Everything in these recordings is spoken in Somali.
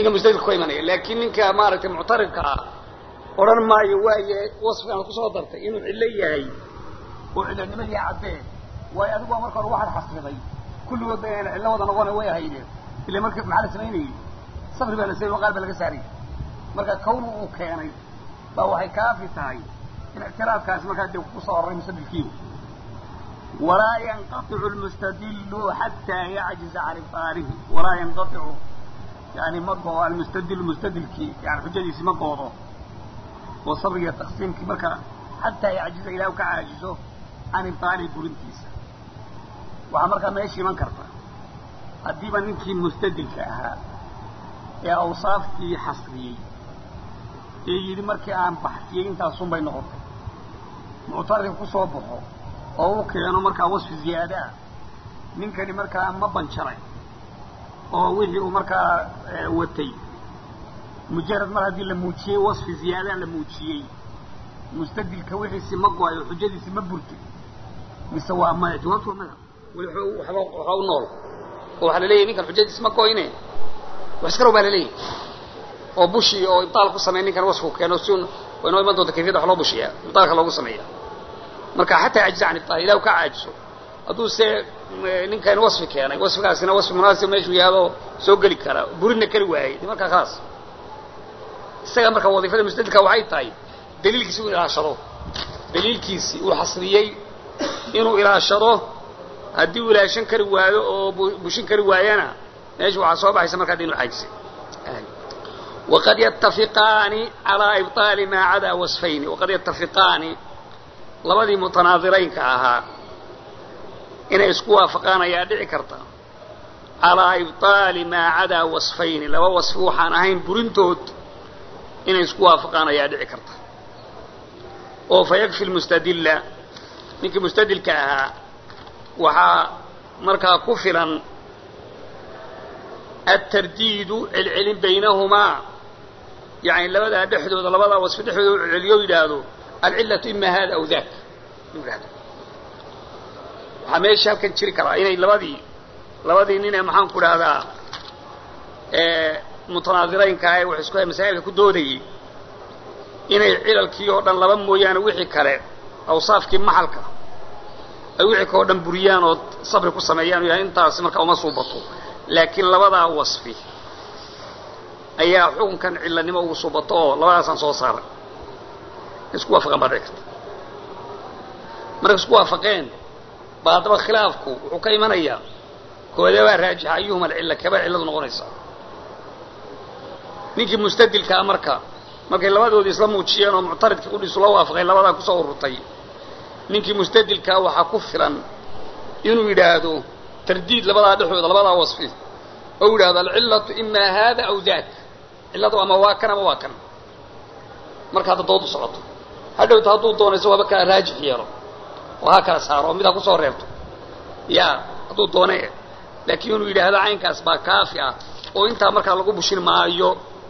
ninka mustadilka ka imanaya laakiin ninka maaragtay muctaridka ah odhan maayo waaye wasfigan kusoo dartay inuu cillo yahay oo cillonimadii caddee waayo adigu waa marka hore waxaad xasriday kulligood ba inayna cillo wada noqona way ahaydeen ila marka maxaa la samaynayey sabri baa la samey qaar baa laga saarayy marka kawnu uu keenay baa waxay kaafi tahay in ictiraafkaasi markaa dee kusoo ororay mustadilkiiba walaa yanqaicu lmustadilu xataa yacjiza can ibtaalihi walaa yanqaicu yani ma goo almustadilu mustadilkii yani xujadiisi ma goodo oo sabriga taqsiimkii marka xataa yacjiza ilah ka caajizo can ibtaalihi burintiisa waxaa markaa meesha iman karta haddiiba ninkii mustadilka ahaa ee awsaaftii xasriyey ee yidhi markii aan baxsiyey intaasun bay noqotay muctaridka ku soo baxo oo u keeno markaa wasfi ziyaada ah ninkani markaa ma banjaray oo wixii uu markaa watay mujarad mar haddii la muujiyey wasfi ziyaadaan la muujiyey mustadilka wixiisi ma go-ay oo xujadiisi ma burtay mise waa maya jawaabtu waa maya weli waxba waxba u nool oo waxaa la leeyahy ninkan xujadiisi ma go-ine wax iska row baa la leeyahy oo bushi oo ibtaal ku sameey ninkan wasfu keeno si waa inoo iman doonta kayfiyada wax loo bushiyaa ibtaalka loogu sameeya marka xataa cajiza can ibtaal ilahu ka caajiso hadduu se ninkan wasfi keenay wasfigaasina wasfi munaasib meeshuu yaado soo geli kara burina keli waayey de markaa khalaas isaga marka wadiifada mustadilka waxay tahay daliilkiisi uu ilaashado daliilkiisi uu xasriyey inuu ilaashado haddii uu ilaashan kari waayo oo bushin kari waayana meesha waxaa soo baxaysa markaa de inu caajisay waqad yatafiqaani calaa ibطaali maa cadaa wasfayni waqad yatafiqaani labadii mutanaadiraynka ahaa inay isku waafaqaan ayaa dhici karta calaa ibطaali maa cadaa wasfayni laba wasfi waxaan ahayn burintood inay isku waafaqaan ayaa dhici karta oo fa yakfi lmustadilla ninkii mustadilka ahaa waxaa markaa ku filan atardiidu celcelin baynahumaa yani labadaa dhexdooda labadaa wasfi dhexdooda u celceliyo yidhaahdo alcillatu ima hada aw dak yidhahdo waxaa meesha halkan jiri karaa inay labadii labadii nin ee maxaan ku dhahdaa mutanaadiraynka ee wax isku hay masaa'ilka ku doodayey inay cilalkii oo dhan laba mooyaane wixii kale awsaafkii maxalka ay wixii kao dhan buriyaan oo sabri ku sameeyaan o yahay intaasi markaa uma suubato laakiin labadaa wasfi ayaa xukunkan cilanimo ugu suubato oo labadaasaan soo saaray isku waafaqeen baa dhici karta markay isku waafaqeen baa haddaba khilaafku wuxuu ka imanayaa koodabaa raajixa ayuhuma alcilla kabaa cilladu noqonaysaa ninkii mustadilkaa marka markay labadoodii isla muujiyeen oo muctaridkii qudhiisu la waafaqay labadaa kusoo ururtay ninkii mustadilkaa waxaa ku filan inuu yidhaahdo tardiid labadaa dhexdooda labadaa wasfi oo yidhahdo alcillatu imaa haada aw daak cilladu ama waa kan ama waa kan marka hadda dood u socoto hadhowta hadduu doono isagoo haba kala raajix yeelo oo ha kala saaro oo mid ha kusoo reebto ya hadduu doone laakiin inuu yidhaahdo caynkaas baa kaafi ah oo intaa markaa lagu bushin maayo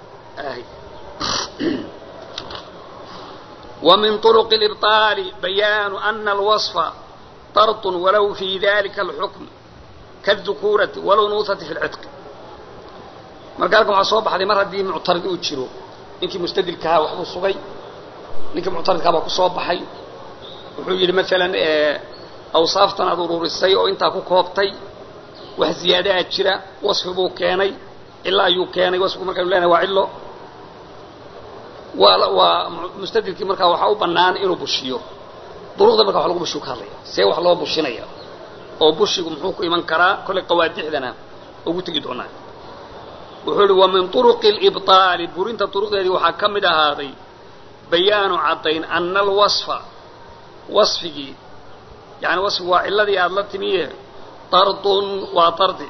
ومن طرق الإبطال بيان أن الوصف طرط ولو في ذلك الحكم كالذكورة والأنوثة في العتق marka halkan waxaa soo baxday mar haddii muctarid uu jiro ninkii mustadilkahaa waxbuu sugay ninkii muctaridkaa baa ku soo baxay wuxuu yidhi maalan awsaaftan aad ururisay oo intaa ku koobtay wax ziyaadaha jira wasfi buu keenay cilo ayuu keenay wasfigu markaynu leenahay waa cillo waa waa mustadilkii markaa waxaa u bannaan inuu bushiyo duruqda marka wax lagu bushiyu ka hadlaya see wax loo bushinaya oo bushigu muxuu ku iman karaa kollay qawaadixdana ugu tegi doonaa wuxuu ihi wa min turuqi alibطaali burinta duruqdeedii waxaa ka mid ahaaday bayaanu caddayn ana alwasfa wasfigii yani wasfigu waa cilladii aada la timiye dardun waa dardi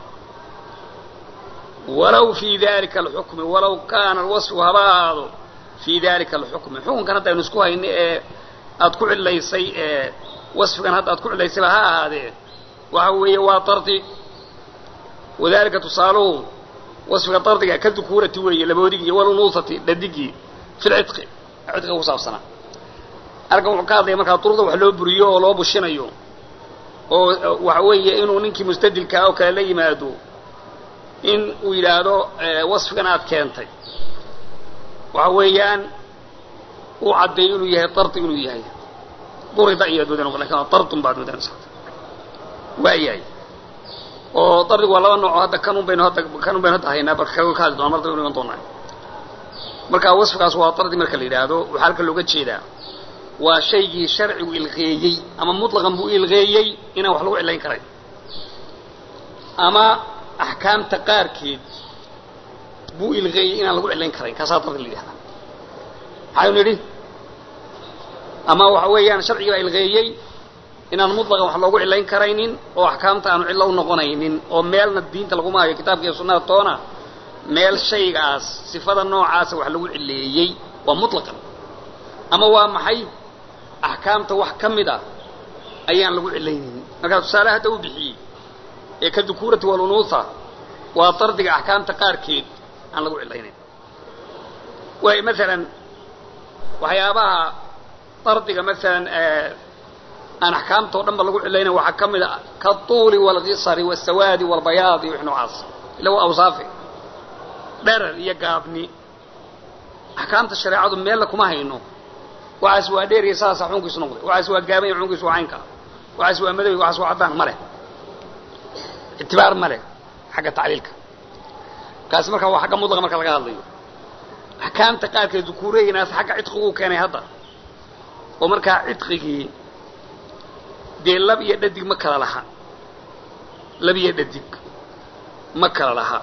walow fii dalika alxukmi walow kaana alwasfu haba ahaado fii dalika alxukmi xukunkan hadda aynu isku hayno ee aad ku cillaysay ee wasfigan hadda aad ku cillaysayba ha ahaadee waxa weeye waa dardi wadalika tusaaluhu wasfiga dardiga ka dukuurati weeye laboodigii iyo walunuusati dhadigii fi lcidqi cidqiga ku saabsanaa halkan wuxuu ka hadlaya markaa duruqda wax loo buriyo oo loo bushinayo oo waxa weeye inuu ninkii mustadilkaa oo kale la yimaado in uu yidhaahdo wasfigan aad keentay waxa weeyaan uu caddeeyo inuu yahay dardi inuu yahay durida iyaad moodan lakin waa dardun baad moodanaysa waayahay oo dardigu waa laba nooco hadda kanun baynu hadda kanun baynu hadda haynaa bal kaga kaadi doona mar daba iman doonaa marka wasfigaas waa dardi marka la yidhaahdo waxaa halka looga jeedaa waa shaygii sharcigu ilqeeyey ama mutlaqan buu ilqeeyey inaan wax lagu cilayn karayn ama axkaamta qaarkeed buu ilqeeyey inaan lagu cilayn karayn kaasaa dardi la yidhahdaa maxaynu nidhi ama waxa weeyaan sharcigi baa ilqeeyey inaan mutlaqan wax loogu cilayn karaynin oo axkaamta aanu cillo u noqonaynin oo meelna diinta laguma hayo kitaabka iyo sunnada toona meel shaygaas sifada noocaasa wax lagu cileeyey waa mutlaqan ama waa maxay axkaamta wax ka mid a ayaan lagu cilaynaynin markaa tusaale hadda u bixiyey ee ka dukuurati walunuuha waa dardiga axkaamta qaarkeed aan lagu cilaynayn waay maalan waxyaabaha dardiga maalan aan axkaamta o dhan ba lagu cilaynayn waxaa ka mid a katuuli waalkisari wasawaadi waalbayaadi wix noocaas ila waa awsaafe dherer iyo gaabni axkaamta shareecadu meella kuma hayno waxaas waa dheer iyo saasa xukunkiisu noqday waxaas waa gaaban iyo xukunkiisu waa caynka waxaas waa madow waxaas waa caddaan ma leh ictibaar ma leh xagga tacliilka kaasi markaa waa xagga mudlaqa marka laga hadlayo axkaamta qaarkeed dukuureynaas xagga cidqiguu keenay hadda oo markaa cidqigii dee lab iyo dhadig ma kala laha lab iyo dhadig ma kala laha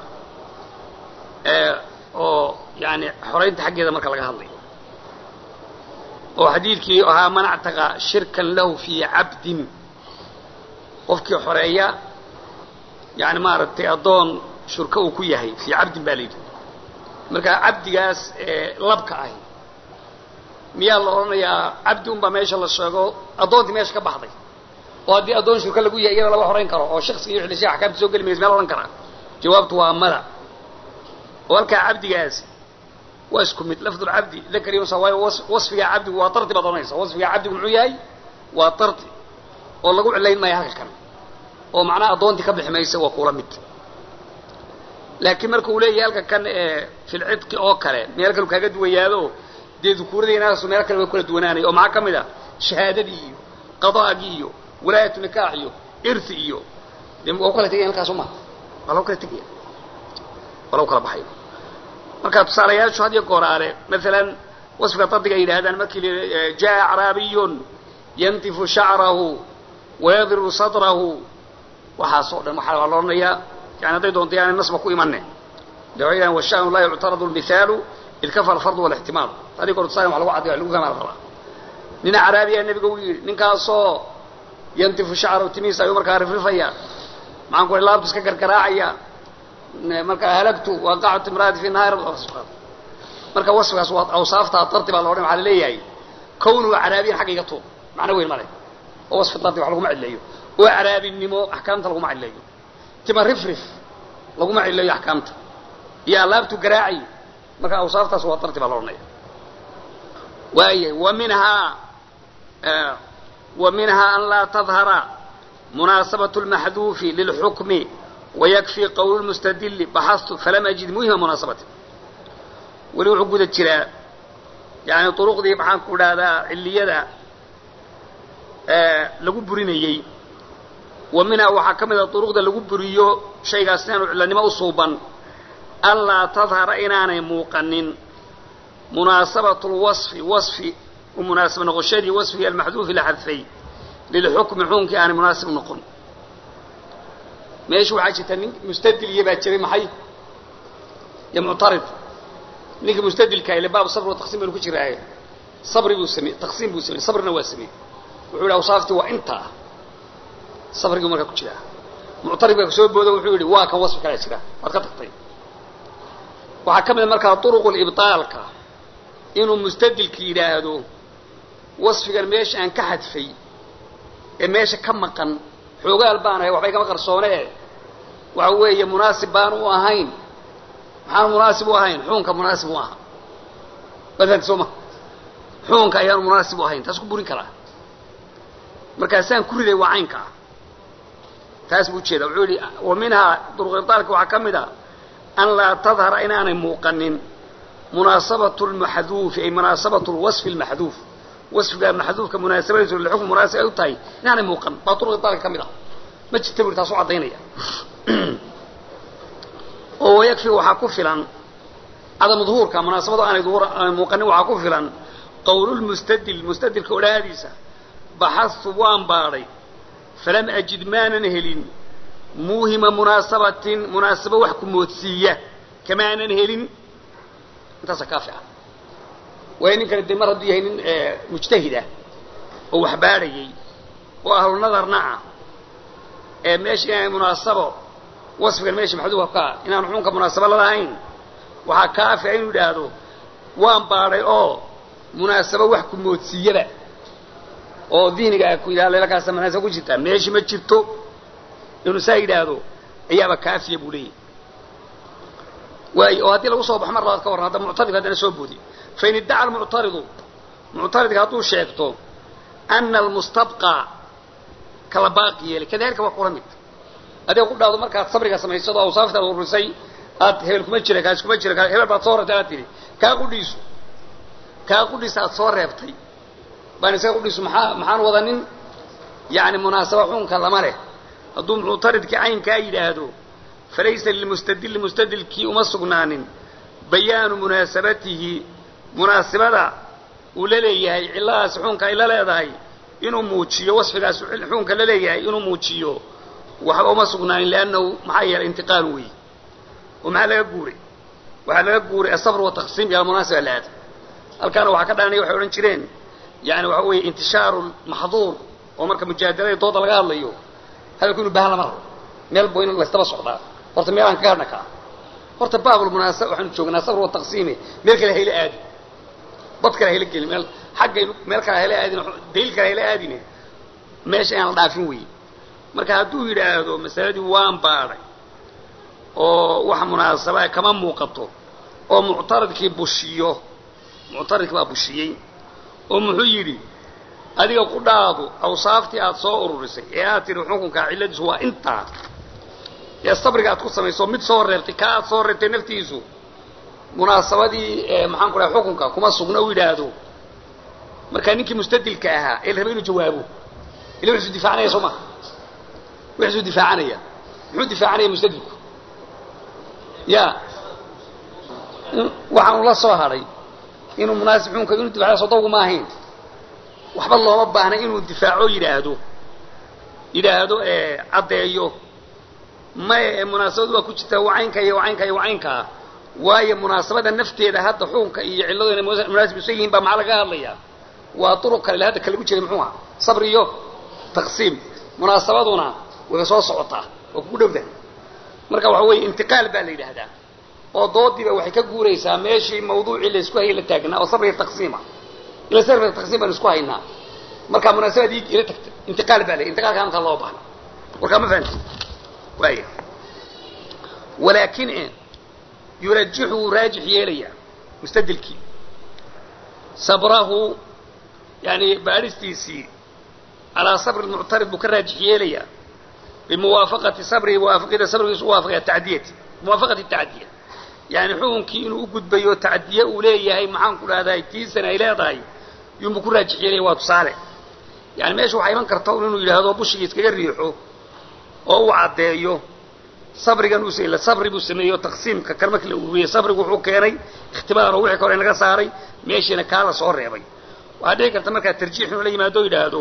oo yani xoraynta xaggeeda marka laga hadlayo oo xadiidkii ahaa man actaqa shirkan lahu fii cabdin qofkii xoreeya yani maaragtay addoon shurka uu ku yahay fii cabdin baa la yidhi marka cabdigaas labka ahi miyaa la odhanayaa cabdi unbaa meesha la sheego addoontii meesha ka baxday oo haddii addoon shurka lagu yahay iyada lama horayn karo oo shaksiga iyo xillisha axkaamta soo geli maysa meel odhan karaa jawaabtu waa mada oo halkaa cabdigaasi waa isku mid lafdulcabdi dakar iyo unsa waayo wasfigaa cabdigu waa dardi baad odhanaysa wasfigaa cabdigu muxuu yahay waa dardi oo lagu cilayn maayo halka kan oo macnaha addoontii ka bixi maysa waa kuula mid laakiin marka uu leeyahay halka kan filcidqi oo kale meel kalu kaaga duwayaado dee dukuuradeenaasu meel kale way kula duwanaanaya oo maxaa ka mid a shahaadadii iyo qadaagii iyo walaayatu nikaax iyo irthi iyo de waa u kala tegaya halkaas uma waa lagu kala tegaya waa lagu kala baxaya marka tusaalayaashu had iyo gooraale maalan wasfiga dardiga ay yidhaahdaan markii l jaa acraabiyun yantifu shacrahu wayadribu sadrahu waxaas oo dhan waxaa la odhanayaa yani hadday doonto yaanay nasba ku imane de waxay yidhahan washanu laa yuctaradu lmithaalu id kafa alfardu walixtimaal hadii goor tusaale wax lagu cadday wax lagu fahmaa la rabaa nin acraabiyaa nebiga u yidhi ninkaasoo yantifu shacrahu timihiisa ayuu markaa rifrifaya maxaan ku laabtu iska gargaraacaya markaa halagtu waaqactu imraati fi nahaar marka wasfigaas waa awsaaftaa dardi baa la odhan waxaa laleeyahay kownuhu caraabiyan xagga iga tuur macno weyn male oo wasfi dardi wax laguma cidleeyo oo caraabinimo axkaamta laguma cidleeyo tima rifrif laguma cidleeyo axkaamta iyo alaabtu garaaci marka awsaaftaas waa dardi baa la odhanaya waaya wa minhaa wa minhaa an laa tadhara munaasabaة اlmaxduufi lilxukmi wayakfi qowl lmustadili baxastu falam ajid muhima munaasabati weli wuxuu guda jiraa yani duruqdii maxaan ku dhahdaa ciliyada lagu burinayey wa minhaa waxaa ka mid a duruqda lagu buriyo shaygaas inaanu cilanimo u suuban anlaa tadhara inaanay muuqanin munaasabatu lwasfi wasfi u munaasib noqoshadii wasfigii almaxduufi la xadfay lilxukmi xukunkii aanay munaasib noqon meesha waxaa jirta nin mustadil iyo baa jiray maxay iyo muctarid ninka mustadilka ile baab sabr wa taqsiim baynu ku jiraaye sabri buu samey taqsiim buu samey sabrina waa samey wuxuu yidhi awsaaftii waa intaa sabriguu markaa ku jiraa muctarid baa kasoo boodo wuxuu yidhi waa kan wasfi kalaa jira waad ka tagtay waxaa ka mid a markaa duruqu libطaalka inuu mustadilka yidhaahdo wasfigan meesha aan ka xadfay ee meesha ka maqan xoogaal baan ahay waxbay kama qarsoonee waxa weeye munaasib baan u ahayn maxaan munaasib u ahayn xuunka munaasib u aha wafahanti soo ma xuunka ayaanu munaasib u ahayn taas ku burin karaa markaasaan ku riday waa caynka ah taas buu ujeeda wuxuu yihi wa minhaa duruqibaalka waxaa ka mid a an laa tadhara inaanay muuqanin munaasabatu lmaxduufi ay munaasabatu lwasfi lmaxduuf wasfiga maxduufka munaasabadiisu lixukm munaasib ay u tahay inaanay muuqan baa turuqi dalka ka mid ah ma jirta buri taas u caddaynaya oo wayakfi waxaa ku filan cadamu duhuurka munaasabada aanay muuqanin waxaa ku filan qowlulmustadil mustadilka odhaahdiisa baxadtu waan baadhay falam ajid maanan helin muuhima munaasabatin munaasabo wax ku moodsiiya kamaanan helin intaasa kaafi ah waayo ninkani dee mar hadduu yahay nin mujtahid ah oo wax baadhayay oo ahlu nadarna ah ee meesha inaanay munaasabo wasfigan meesha maxduufka ka ah inaan xunka munaasabo lalahayn waxaa kaafi a inuu idhaahdo waan baadhay oo munaasabo wax ku moodsiiyaba oo dihniga ku yidhahda leelakaasa munaasaba ku jirtaa meeshi ma jirto inuu saa yidhaahdo ayaaba kaafiya buu leeyahy waayo oo haddii lagu soo baxo mar labaad ka warran hadda muctaridka haddana soo boodi fain iddaca almuctaridu muctaridka hadduu sheegto ana almustabqa kala baaqi yeelay kadalika waa kula mid adiga ku dhaado markaad sabriga samaysado awsaaftaad ururisay aad hebel kuma jira kaas kuma jira hebel baad soo reebtay aad tidhi kaa qudhiisu kaa qudhiisa aad soo reebtay baan isaga qudhiisu maxaa maxaan wadanin yani munaasaba xunka lama leh hadduu muctaridkii caynkaa yidhaahdo falaysa lilmustadili mustadilkii uma sugnaanin bayaanu munaasabatihi munaasibada uu la leeyahay cilladaas xuunka ay la leedahay inuu muujiyo wasfigaas xuunka la leeyahay inuu muujiyo waxba uma sugnaanin liannahu maxaa yeelay intiqaalu wey oo maxaa laga guuray waxaa laga guuray asabr wataqsiim iyo almunaasiba laada halkaana waxaa ka dhalanaya waxay odhan jireen yani waxa weeye intishaaru maxduur oo marka mujaadalada dooda laga hadlayo hadalku inu bahan lama rabo meel bo in laystaba socdaa horta meelaan kaga hadhna kaa horta baabulmunaasaba waxaanu joognaa sabr wataqsiime meel kale hayla aadi bad kale hayla gelin meel xaggaynu meel kale hayla aadin daliil kale hayla aadine meesha inaan la dhaafin weye marka hadduu yidhaahdo masaladii waan baadhay oo wax munaasabaa kama muuqato oo muctaridkii bushiyo muctaridkii baa bushiyey oo muxuu yidhi adiga ku dhaadu awsaaftii aad soo ururisay ee aad tidhi xukunkaa cilladiisu waa intaa ee sabriga aad ku samayso mid soo reebtay kaa aad soo reebtay naftiisu munaasabadii maxaan ku dhahay xukunka kuma sugna u yidhaahdo markaa ninkii mustadilka ahaa ee la rabay inuu jawaabo ila wuxuusu difaacanaya soo maha wuxuusu difaacanaya muxuu difaacanaya mustadilku ya waxaanu la soo hadhay inuu munaasib xukunka inuu difaaco sodowgu ma ahayn waxba looma baahna inuu difaaco yidhaahdo yidhaahdo caddeeyo maye ee munaasabadu waa ku jirtaa wacaynka iyo wacaynka iyo wacaynkaa waayo munaasabada nafteeda hadda xukunka iyo cilladu inay munaasib isu yihiin baa maxaa laga hadlayaa waa duruq kale ila hadda kalagu jiray muxuu aha sabr iyo taqsiim munaasabaduna way soo socotaa waa kugu dhowda marka waxa weeye intiqaal baa la yidhaahdaa oo doodiiba waxay ka guuraysaa meeshii mawduucii la isku hayay la taagnaa oo sabr iyo taqsiima ila sabr iyo taqsiim baan isku haynaa marka munaasabadii ila tagta intiqaal baa la intiqaalka halkaa loo baahna warkaa ma fahamti waaya walaakin yurajixu wuu raajix yeelaya mustadilkii sabrahu yani baadhistiisii calaa sabri muctarid buu ka raajix yeelayaa bimuwaafaqati sabrihi muwaafaqida sabrigiisu uwaafaqaya tacdiyati muwaafaqati tacdiya yani xukunkii inuu u gudbayo tacdiye uu leeyahay maxaan ku dhahday tiisana ay leedahay yunbuu ku raajix yeelaya waa tusaale yani meesha waxaa iman karta inuu yidhaahdo bushigii iskaga riixo oo uu caddeeyo sabrigan uu ila sabri buu sameeyo taqsiimka kan markii la ururiyey sabrigu wuxuu keenay ikhtibaar oo wixii ka hore naga saaray meeshiina kaa la soo reebay waxaa dhici karta markaa tarjiix inuu la yimaado o yidhaahdo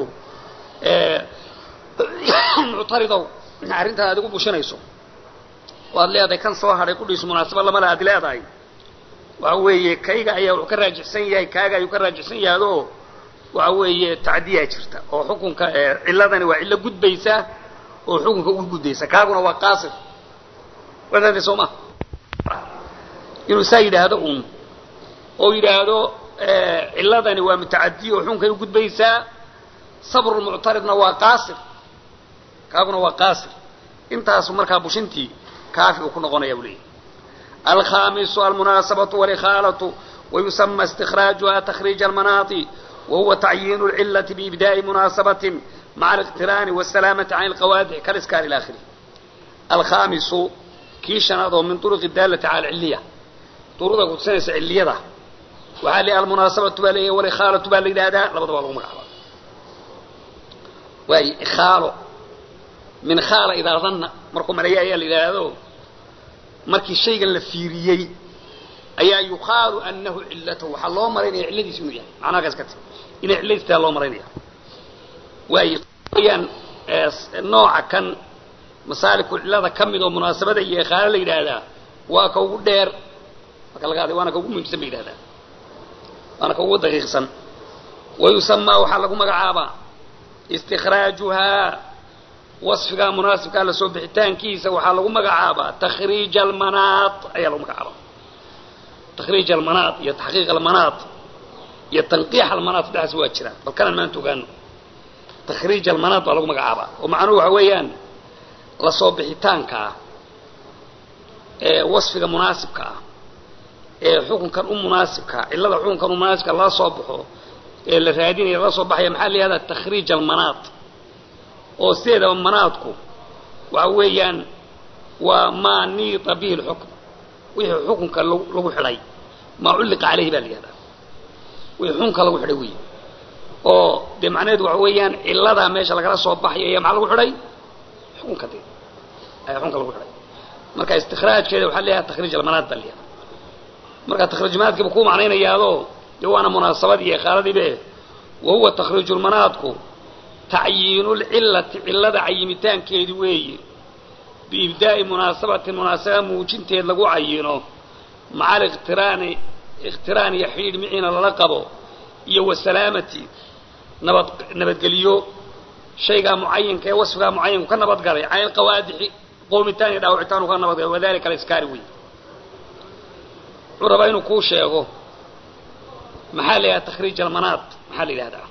muctaridow arrintaan aad igu bushinayso waad leedahay kan soo hadhay kudhiisu munaasaba lamale aad leedahay waxa weeye kayga ayaa wuxuu ka raajixsan yahay kaaga ayuu ka raajixsan yahaado waxa weeye tacdiyaa jirta oo xukunka cilladani waa cillo gudbaysa oo xukunka ugu gudbaysa kaaguna waa qaasir wadaade soo ma inuu saa yidhaahdo un oo yidhaahdo cilladani waa mutacadiya oo xukunkay u gudbaysaa sabrulmuctaridna waa qaasir kaaguna waa qaasir intaasu markaa bushintii kaafi uu ku noqonaya buu leeyahy alkhamisu almunaasabatu walikhaalatu wayusama istikraajuha takriij almanaati wahuwa tacyiinu lcilati biibdaai munaasabatin maca aliqtiraani wasalaamati can alqawaadic kaliskaar ila akhirih alkhamisu kii shanaad oo min turuqi daalati cala ciliya duruqda kutusinaysa ciliyada waxaa la almunaasabatu baa leeyahay walikhaalatu baa la yidhahdaa labadaba lagu magacaaba waayo ikhaalo min khaala idaa danna markuu maleeya ayaa la yidhaahdo markii shaygan la fiiriyey ayaa yuqaalu anahu cilatahu waxaa loo maraynaya cilladiisu inuu yahay macnaha kaas ka ti inay cilladiis tahay loo maraynaya waayo wayaan nooca kan masaaliku cillada ka mid oo munaasabada iyo ikhaalo la yidhaahdaa waa ka ugu dheer marka laga hadlay waana ka ugu muhiimsan ba yidhahdaa waana ka ugu daqiiqsan wayusamaa waxaa lagu magacaabaa istikraajuhaa wasfigaa munaasibkaa la soo bixitaankiisa waxaa lagu magacaabaa takhriij almanaat ayaa lagu magacaabaa takhriij almanaat iyo taxqiiq almanaat iyo tanqiix almanaat saddexdaas waa jiraan bal kanaan maanta ogaano takhriij almanaat baa lagu magacaabaa oo macnuhu waxa weeyaan la soo bixitaanka ah ee wasfiga munaasibka ah ee xukunkan u munaasibka cillada xukunkan u munaasibka lala soo baxo ee la raadinaya lala soo baxaya maxaa la yihahdaa takhriij almanaat oo sideedaba manaadku waxa weeyaan waa maa niita bihi lxukm wixii xukunka lagu xidhay maa culliqa caleyhi baa la yihahdaa wixii xukunka lagu xidhay wey oo dee macnaheedu waxa weeyaan cilladaa meesha lagala soo baxayo ayaa maxaa lagu xidhay xukunka de ayaa xukunka lagu xidhay marka istikhraajkeeda waxaa leeyahay takhriij almanaat baa la yihahdaa marka takhriijmanaadkiiba kuu macnaynayaado dee waana munaasabadii iyo khaaladiibe wa huwa takhriijulmanaadku tacyiinulcillati cillada cayimitaankeedi weeye biibdaa'i munaasabatin munaasaba muujinteed lagu cayino maca aliqtiraani iqtiraan iyo xidhiidh miciina lala qabo iyo wasalaamati nabad nabadgeliyo shaygaa mucayinka ee wasfigaa mucayinku ka nabadgalay can ilqawaadixi qoomitaan iyo dhaawicitaan u ka nabadgalay wadalika aliskaari wey wuxuu rabaa inuu kuu sheego maxaa la yidhahda takhriij almanaat maxaa la yidhahdaa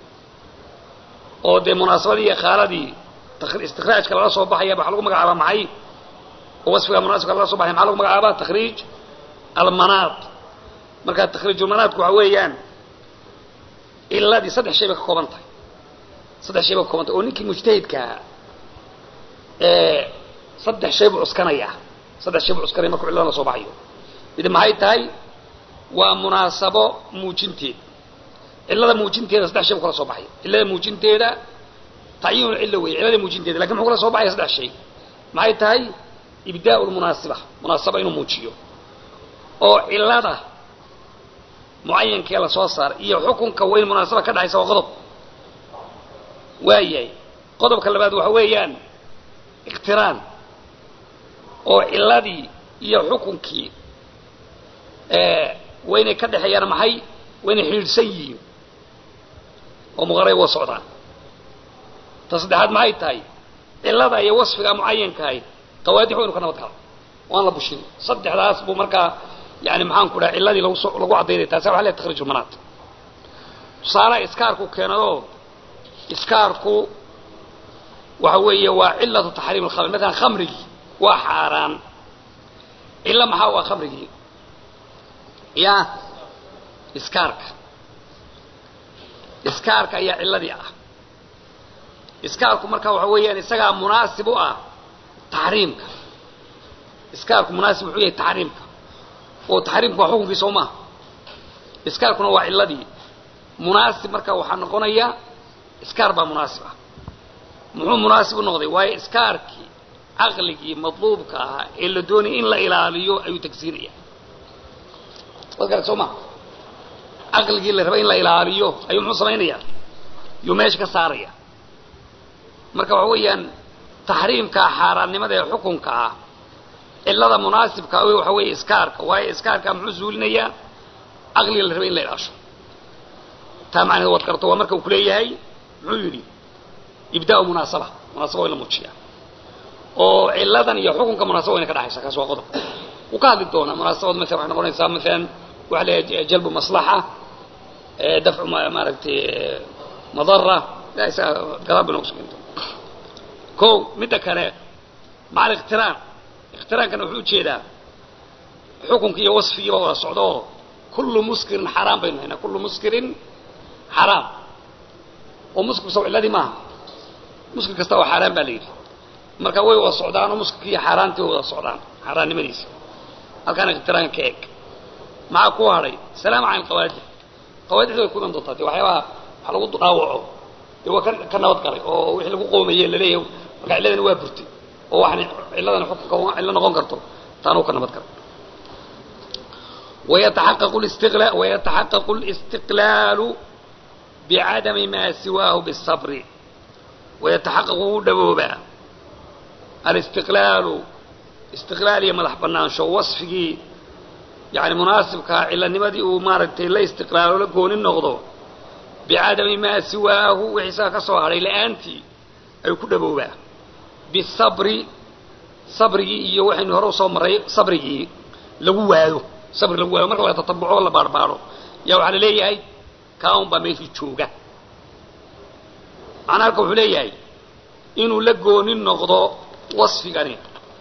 oo dee munaasabadii iyo khaaladii istikraajka lala soo baxaya waxaa lagu magacaabaa maxay oo wasfiga munaasibka lala soo baxaya maxaa lagu magacaabaa takhriij almanaat marka takhriijulmanaatku waxa weeyaan ciladii saddex shay bay ka kooban tahay saddex shay bay ka kooban tahay oo ninkii mujtahidkaa ee saddex shay buu cuskanaya saddex shay buu cuskanaya markuu cilladan la soo baxayo mid maxay tahay waa munaasabo muujinteed cillada muujinteeda saddex shay buu kala soo baxaya cillada muujinteeda tacyiinu cillo weeye cillada muujinteeda lakin muxuu kala soo baxaya saddex shay maxay tahay ibdaa'u lmunaasiba munaasaba inuu muujiyo oo cillada mucayankee la soo saaray iyo xukunka weyn munaasaba ka dhexaysa waa qodob waayahay qodobka labaad waxa weeyaan iqtiraan oo cilladii iyo xukunkii waynay ka dhexeeyaan maxay waynay xidhiidhsan yihiin oo muqaray wa socdaan ta saddexaad maxay tahay cillada iyo wasfiga mucayankahay qawaadix waynu ka nabad galo waan la bushin saddexdaas buu markaa yani maxaan ku dhaha cilladii lagu so lagu caddaynaya taasi waxa leehay takhriijulmanaat tusaalaha iskaarku keenadoo iskaarku waxa weeye waa cillatu taxriim alkhamr matalan khamrigii waa xaaraan cillo maxaa waa khamrigii ya iskaarka iskaarka ayaa cilladii ah iskaarku marka waxa weeyaan isagaa munaasib u ah taxriimka iskaarku munaasib wuxuu yahay taxriimka oo taxriimku waa xukunkii soo maaha iskaarkuna waa cilladii munaasib marka waxaa noqonaya iskaar baa munaasib ah muxuu munaasib u noqday waayo iskaarkii caqligii madluubka ahaa ee la doonayay in la ilaaliyo ayuu tagsiinaya wad garat soo maha caqligii la raba in la ilaaliyo ayuu muxuu samaynaya yuu meesha ka saaraya marka waxa weeyaan taxriimkaa xaaraannimada ee xukunka ah cillada munaasibka a waxa weeye iskaarka waayo iskaarka muxuu zuulinayaa caqliga la raba in la ilaasho taa macnaheed waad garto waa marka uu kuleeyahay muxuu yidhi ibdaa'u munaasaba munaasaba waa in la muujiya oo cilladan iyo xukunka munaasaba wayna ka dhexaysa kaas waa qodob wuu ka hadli doonaa munaasabad maala waxay noqonaysaa maalan waxa leeyahay jalbu maslaxa dafcu maaragtay madara isaga gadaal bay noogu sugan doona ko midda kale maca aliqtiraan iqtiraankana wuxuu ujeedaa xukunki iyo wasfigiiba wada socda oo kullu muskirin xaraam baynu haynaa kullu muskirin xaraam oo muskir saw cilladii maaha muskir kasta oo xaaraan baa la yidhi marka way wada socdaanoo muskirki iyo xaaraantii way wada socdaan xaaraannimadiisa halkaana iqtiraan ka eg maxaa ku hadhay salaama can qawaadix qawaadixda way kudan doontaa dee waxyaabaha wax lagu dhaawaco dee waa ka ka nabad galay oo wixii lagu qoomaye laleeyahay marka cilladana waa burtay oo waxaan cilladana xukunka cillo noqon karto taanuu ka nabad galay ويتحقق الاستغلال ويتحقق الاستقلال بعدم ما سواه بالصبر ويتحقق دبوبا الاستقلال استقلال يا مدح بنان شو وصفي يعني مناسب كا إلا نمدي ومارتي لا استقلال ولا كون النقض بعدم ما سواه وحسا كسو علي لأنتي أي كدبوبا بالصبر صبري iyo waxaynu hore soo maray sabrigii lagu waayo sabri lagu waayo marka la tatabuco la baarbaaro yaa waxaa la leeyahay kaun baa meeshii jooga macnaa halka wuxuu leeyahay inuu la goonin noqdo wasfigani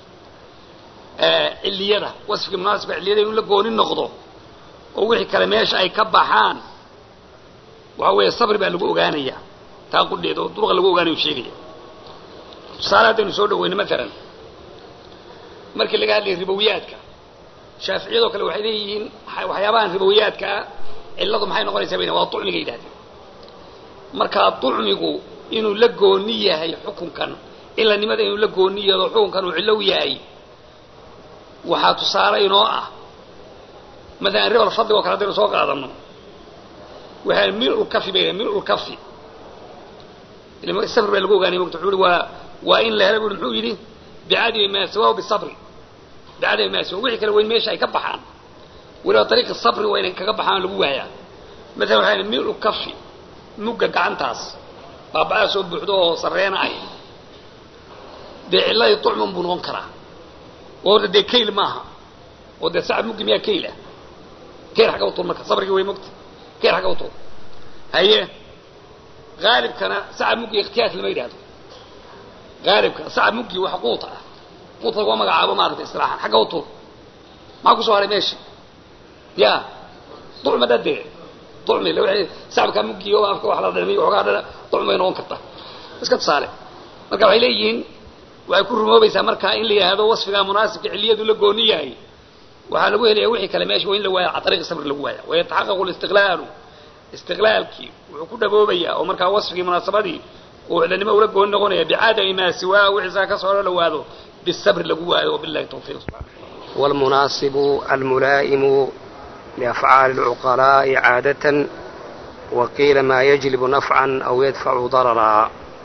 ciliyada wasfiga munaasibka ciliyada inuu la goonin noqdo oo wixii kale meesha ay ka baxaan waxa weeye sabri baa lagu ogaanaya taa qudheeda oo duruqa lagu ogaanayo sheegaya tusaale haddaynu soo dhaweyno maalan markii laga hadlaya ribowiyaadka shaaficiyadoo kale waxay leeyihiin waxyaabahan ribowiyaadka ah cilladu maxay noqonaysaa bayna waa ducmiga yidhahdeen markaa ducmigu inuu la gooni yahay xukunkan cilanimada inuu la gooni yado xukunkan uu cillow yahay waxaa tusaale inoo ah maalan ribal fadliga o kale haddaynu soo qaadano waxaa milulkafi bay milulkafi sabri baa lagu ogaanay mota wuxuu i waa waa in la helo bui muxuu yidhi bicadami maa sawaahu bisabri bicadami maa sawa wixii kale waa in meesha ay ka baxaan weliba dariiqi sabri waa inay kaga baxaan lagu waayaa maalan waxaa milu kafi mugga gacantaas baaba-aa soo buuxdo oo sarreena ay dee cilladii ducman buu noqon karaa oo horta dee kayl maaha oo dee sacab muggi miyaa kayl ah kayl xagga utuur marka sabrigii way mogta kayl xagga utuur haye haalibkana sacab muggi ikhtiyaas lama yidhahdo haalibka sacab muggi waxa quuta ah quuta laguma magacaabo maaragtay istilaaxan xagga utuur maxaa kusoo haray meesha ya ducma dadee ducmi sacabkaa muggi oo afka wax la dhamiy waxoogaa dhana ducmay noqon karta iska tusaale marka waxay leeyihiin waxay ku rumoobaysaa markaa in la yidhaahdo wasfigaa munaasibka ciliyadu la gooni yahay waxaa lagu helaya wixii kale meesha waa in la waaya can ariiqi sabri lagu waaya wayataxaqaqu listiqlaalu istiqlaalkii wuxuu ku dhaboobayaa oo markaa wasfigii munaasabadii uu cilanimo ula gooni noqonaya bicadami maa siwaa wixiisaa ka soo dhawaado bisabri lagu waayo wabillahi tawfiiq والمناصب الملائم لأفعال العقلاء عادة وقيل ما يجلب نفعا أو يدفع ضررا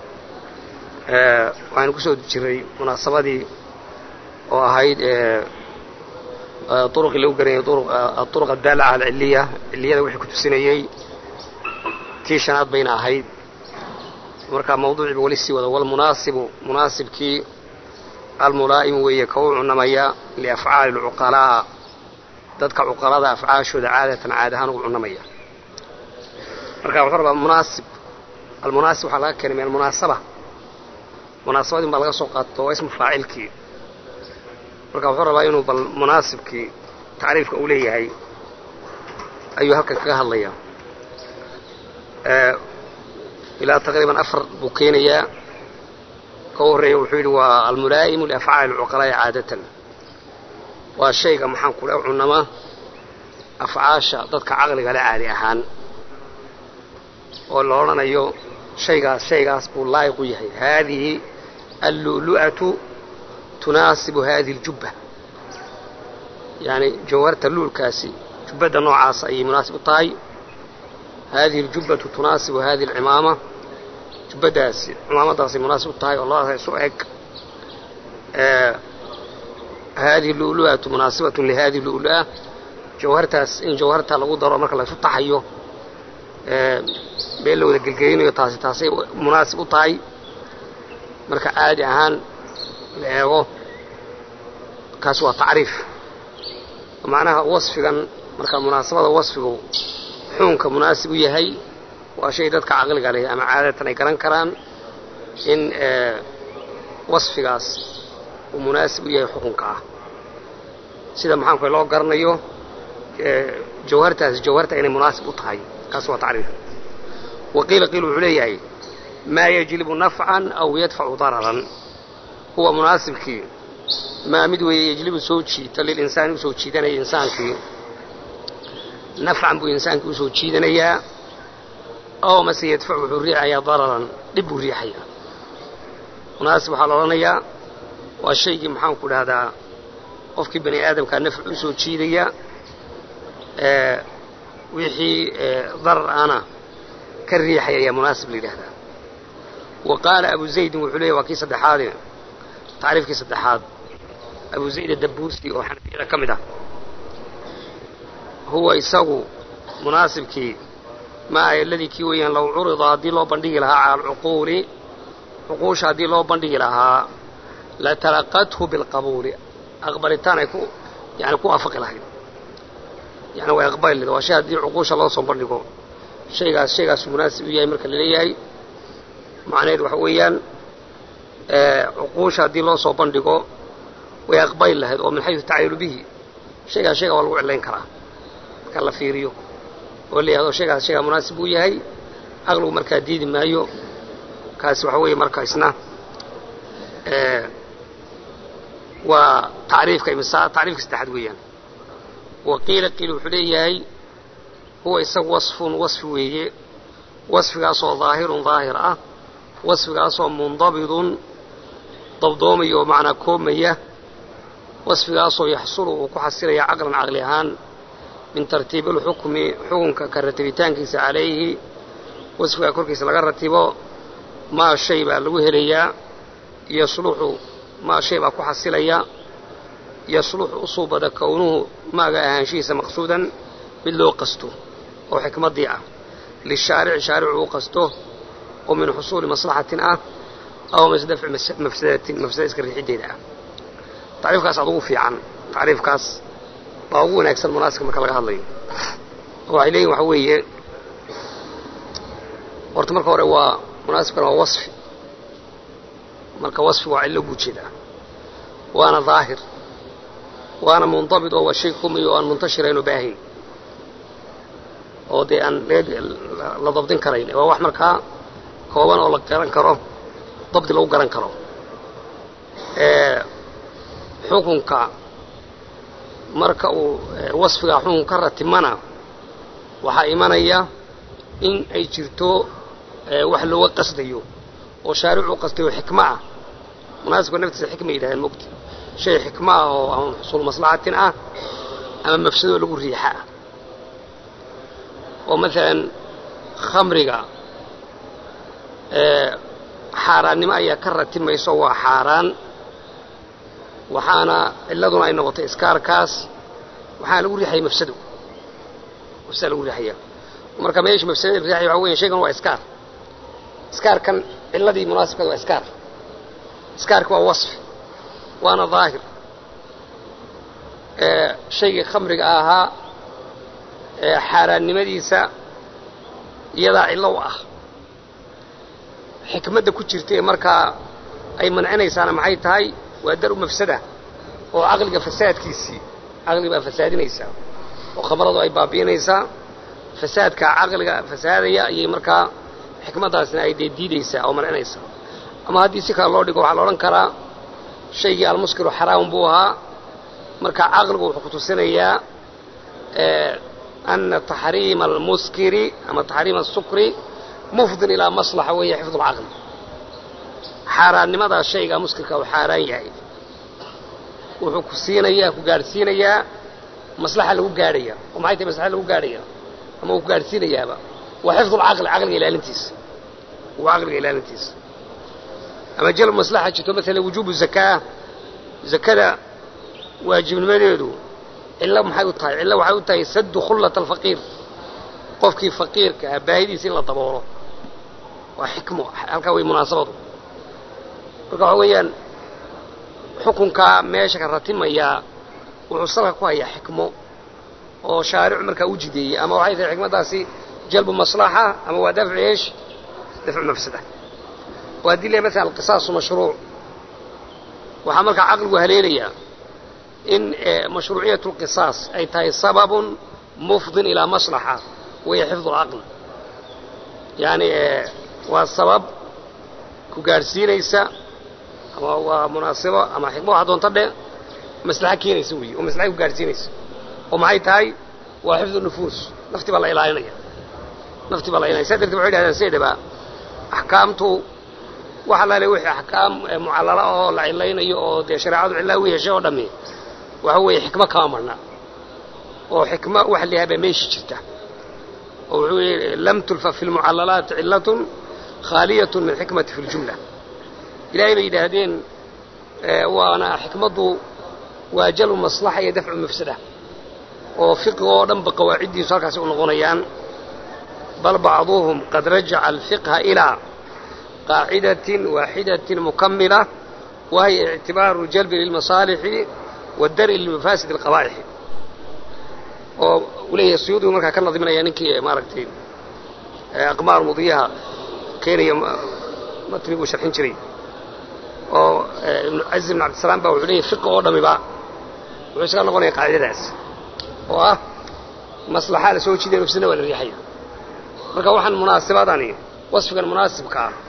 waxaynu kusoo jiray munaasabadii oo ahayd uruqii lagu garanayay aruq addaala cala alciliya ciliyada wixii ku tusinayey tii shanaad bayna ahayd markaa mawduuciiba weli sii wada walmunaasibu munaasibkii almulaa'imu weeye ka u cunamaya liafcaali alcuqalaa dadka cuqalada afcaashooda caadatan caad ahaan ugu cunamaya marka wuxuu rabaa munaasib almunaasib waxaa laga keenay min almunaasaba munaasabadin baa laga soo qaato waa ismu faacilkii marka wuxuu rabaa inuu bal munaasibkii tacriifka uu leeyahay ayuu halkan kaga hadlaya ilaa taqriiban afar buu keenayaa ka u horreeya wuxuu yidhi waa almulaa'imu liafcaali alcuqalaa'i caadatan waa shayga maxaan kule cunama afcaasha dadka caqliga le caadi ahaan oo la odhanayo shaygaas shaygaas buu laayiq u yahay haadihi allu'lu'atu tunaasibu hadihi اljubba yani jawharta luulkaasi jubbadda noocaas ayay munaasib u tahay hadihi اljubbatu tunaasibu hadihi اlcimaama jubbaddaasi cimaamadaasay munaasib u tahay oo labadaas isu eg hadihi lu'lu'atu munaasibatun lihadihi lu'lu'a jawhartaas in jawharta lagu daro marka laysu taxayo been la wada gelgelinayo taasi taasay munaasib u tahay marka caadi ahaan la eego kaasi waa tacriif macnaha wasfigan marka munaasabada wasfigu xuunka munaasib u yahay waa shay dadka caqliga leh ama caadatan ay garan karaan in wasfigaas uu munaasib u yahay xukunka ah sida maxaanku loo garanayo jawhartaasi jawharta inay munaasib u tahay kaasi waa tacriif waqiila qiil wuxuu leeyahay maa yajlibu nafcan aw yadfacu dararan huwa munaasibkii maa mid weeye yejlibu soo jiita lilinsaani usoo jiidanaya insaankii nafcan buu insaankii usoo jiidanayaa ow mase yadfacu wuxuu riixayaa dararan dhib buu riixayaa munaasib waxaa la odhanayaa waa shaygii maxaanku dhahdaa qofkii bani aadamkaa nafci usoo jiidaya wixii darar ana ka riixaya ayaa munaasib la yidhahdaa wa qaala abu zaydin wuxuu leeyahy waa kii saddexaade tacriifkii saddexaad abu zayd adabuusi oo xanafiyada ka mid ah huwa isagu munaasibkii ma ay aladii kii weeyaan low curida haddii loo bandhigi lahaa cala alcuquuli cuquusha haddii loo bandhigi lahaa latalaqathu bilqabuuli aqbalitaan ay ku yani ku waafaqi lahayd yani way aqbali lahayd waa shay haddii cuquusha loo soo bandhigo shaygaas shaygaasu munaasib u yahay marka laleeyahay macnaheed waxa weeyaan cuquusha haddii loo soo bandhigo way aqbali lahayd oo min xayu tacayilu bihi shaygaas shayga waa lagu cilayn karaa marka la fiiriyo oo la yihahdo shaygaas shaygaa munaasib uu yahay aqligu markaa diidi maayo kaasi waxa weeye marka isna waa tacriifka imsa tacriifka saddexaad weeyaan wa qiila qiil wuxuu leeyahay huwa isagu wasfun wasfi weeye wasfigaasoo daahirun daahir ah wasfigaasoo mundabidun dabdoomaya oo macnaa koobmaya wasfigaasoo yaxsulu uu ku xasilaya caqlan caqli ahaan min tartiibi alxukmi xukunka ka ratibitaankiisa calayhi wasfigaa korkiisa laga ratibo maa shay baa lagu helayaa yasluxu maa shay baa ku xasilaya yasluxu u suubada kownuhu maaga ahaanshihiisa maqsuudan mid loo qasto oo xikmaddii ah lishaarici shaaricu u qasto oo min xusuuli maslaxatin ah aw mase dafci mafsadatin mafsada iska riixiddeeda ah tacriifkaas aad ugu fiican tacriifkaas baa ugu wanaagsan munaasibka marka laga hadlayo waxay leeyihin waxa weeye horta marka hore waa munaasibkan waa wasfi marka wasfi waa cillo guujeeda waana daahir waana mundabit oo waa shay kumiyo oo aan muntashirayn oo baahayn oo dee aan la dabdin karayn waa wax markaa kooban oo la garan karo dabdi lagu garan karo xukunka marka uu wasfigaa xukun ka ratimana waxaa imanaya in ay jirto wax looga qasdayo oo shaaricu u qastayo xikmo ah munaasibka naftiisa xikma yidhahdeen mogta shay xikmo ah oo ama xusuul maslaxatin ah ama mafsadoo lagu riixa ah oo maalan khamriga xaaraannimo ayaa ka ratimayso waa xaaraan waxaana cilladuna ay noqotay iskaarkaas waxaana lagu riixaya mafsado mafsada lagu riixaya marka meesha mafsadada riixaya waxa weya shaygan waa iskaar iskaarkan cilladii munaasibkeeda waa iskaar iskaarka waa wasfi waana daahir shaygii khamriga ahaa xaaraannimadiisa iyadaa cillo u ah xikmadda ku jirta ee markaa ay mancinaysaana maxay tahay waa dar u mafsada oo caqliga fasaadkiisii caqliga baa fasaadinaysaa oo khamradu ay baabi'inaysaa fasaadka caqliga fasaadaya ayay markaa xikmaddaasna ay dee diidaysaa oo mancinaysaa ama haddii si kale loo dhigo waxaa la odhan karaa shaygii almuskiru xaraam buu ahaa marka caqligu wuxuu ku tusinayaa ana taxriima almuskiri ama taxriima asukri mufdin ilaa maslaxa weeye xifdu lcaqli xaaraannimadaa shaygaa muskirka uu xaaraan yahay wuxuu ku siinayaa ku gaadhsiinayaa maslaxa lagu gaadhaya oo maxay tahay maslaxa lagu gaadhaya ama uu ku gaadhsiinayaaba waa xifdu lcaqli caqliga ilaalintiisa waa caqliga ilaalintiisa ama jalb maslaxa jirto maalan wujuubu zakaa zakada waajibnimadeedu cillo maxay u tahay cillo waxay u tahay saddu khullata alfaqiir qofkii faqiirka ah baahidiisa in la daboolo waa xikmo halkaa way munaasabadu marka waxa weeyaan xukunkaa meesha ka ratimayaa wuxuu salka ku hayaa xikmo oo shaaricu markaa u jideeyey ama waxay tahay xikmaddaasi jalbu maslaxa ama waa dafcu eesh dafcu mafsada oo haddii le maala alqisaasu mashruuc waxaa markaa caqligu haleelayaa in mashruuciyat اlqisaas ay tahay sababun mufdin ilaa maslaxa waya xifdu اlcaql yani waa sabab ku gaadhsiinaysa ama waa munaasibo ama xikmo waxa doonta dhe maslaxa keenaysa weeye oo maslaxa ku gaadhsiinaysa oo maxay tahay waa xifdu nufuus nafti baa la ilaalinaya nafti baa la ilaalinaya saa darteed waxay dhahdaan sideedaba axkaamtu wax alaale wixii axkaam mucallala oo la cilaynayo oo dee shareecadu cillaa u heshay oo dhammi waxa weeye xikmo kama marna oo xikmo waxa la yahay baa meeshi jirta oo wuxuu yihi lam tulfa fi lmucallalaati cillatun khaaliyatun min xikmati fi ljumla ilaahay bay yidhaahdeen waana xikmaddu waa jalbu maslaxa iyo dafcu mafsada oo fiqiga oo dhanba qawaaciddiisu halkaasi u noqonayaan bal bacduhum qad rajaca alfiqha ilaa qaacidatin waaxidatin mukamila wahiya ictibaaru jalbi lilmasaalixi waddari limafasid alqabaa'ixi oo uu leeyahay suyuudigu markaa ka nadiminaya ninkii maaragtay aqmaar mudiyaha keenaya matni buu sharxin jiray oo ibnu caziz ibn cabdisalaam baa wuxuu leeyahy fiqi oo dhamiba wuxuu isaga noqonaya qaacidadaas oo ah maslaxaa la soo jiidaya mafsadna waa la riixaya marka waxaan munaasibadani wasfigan munaasibka ah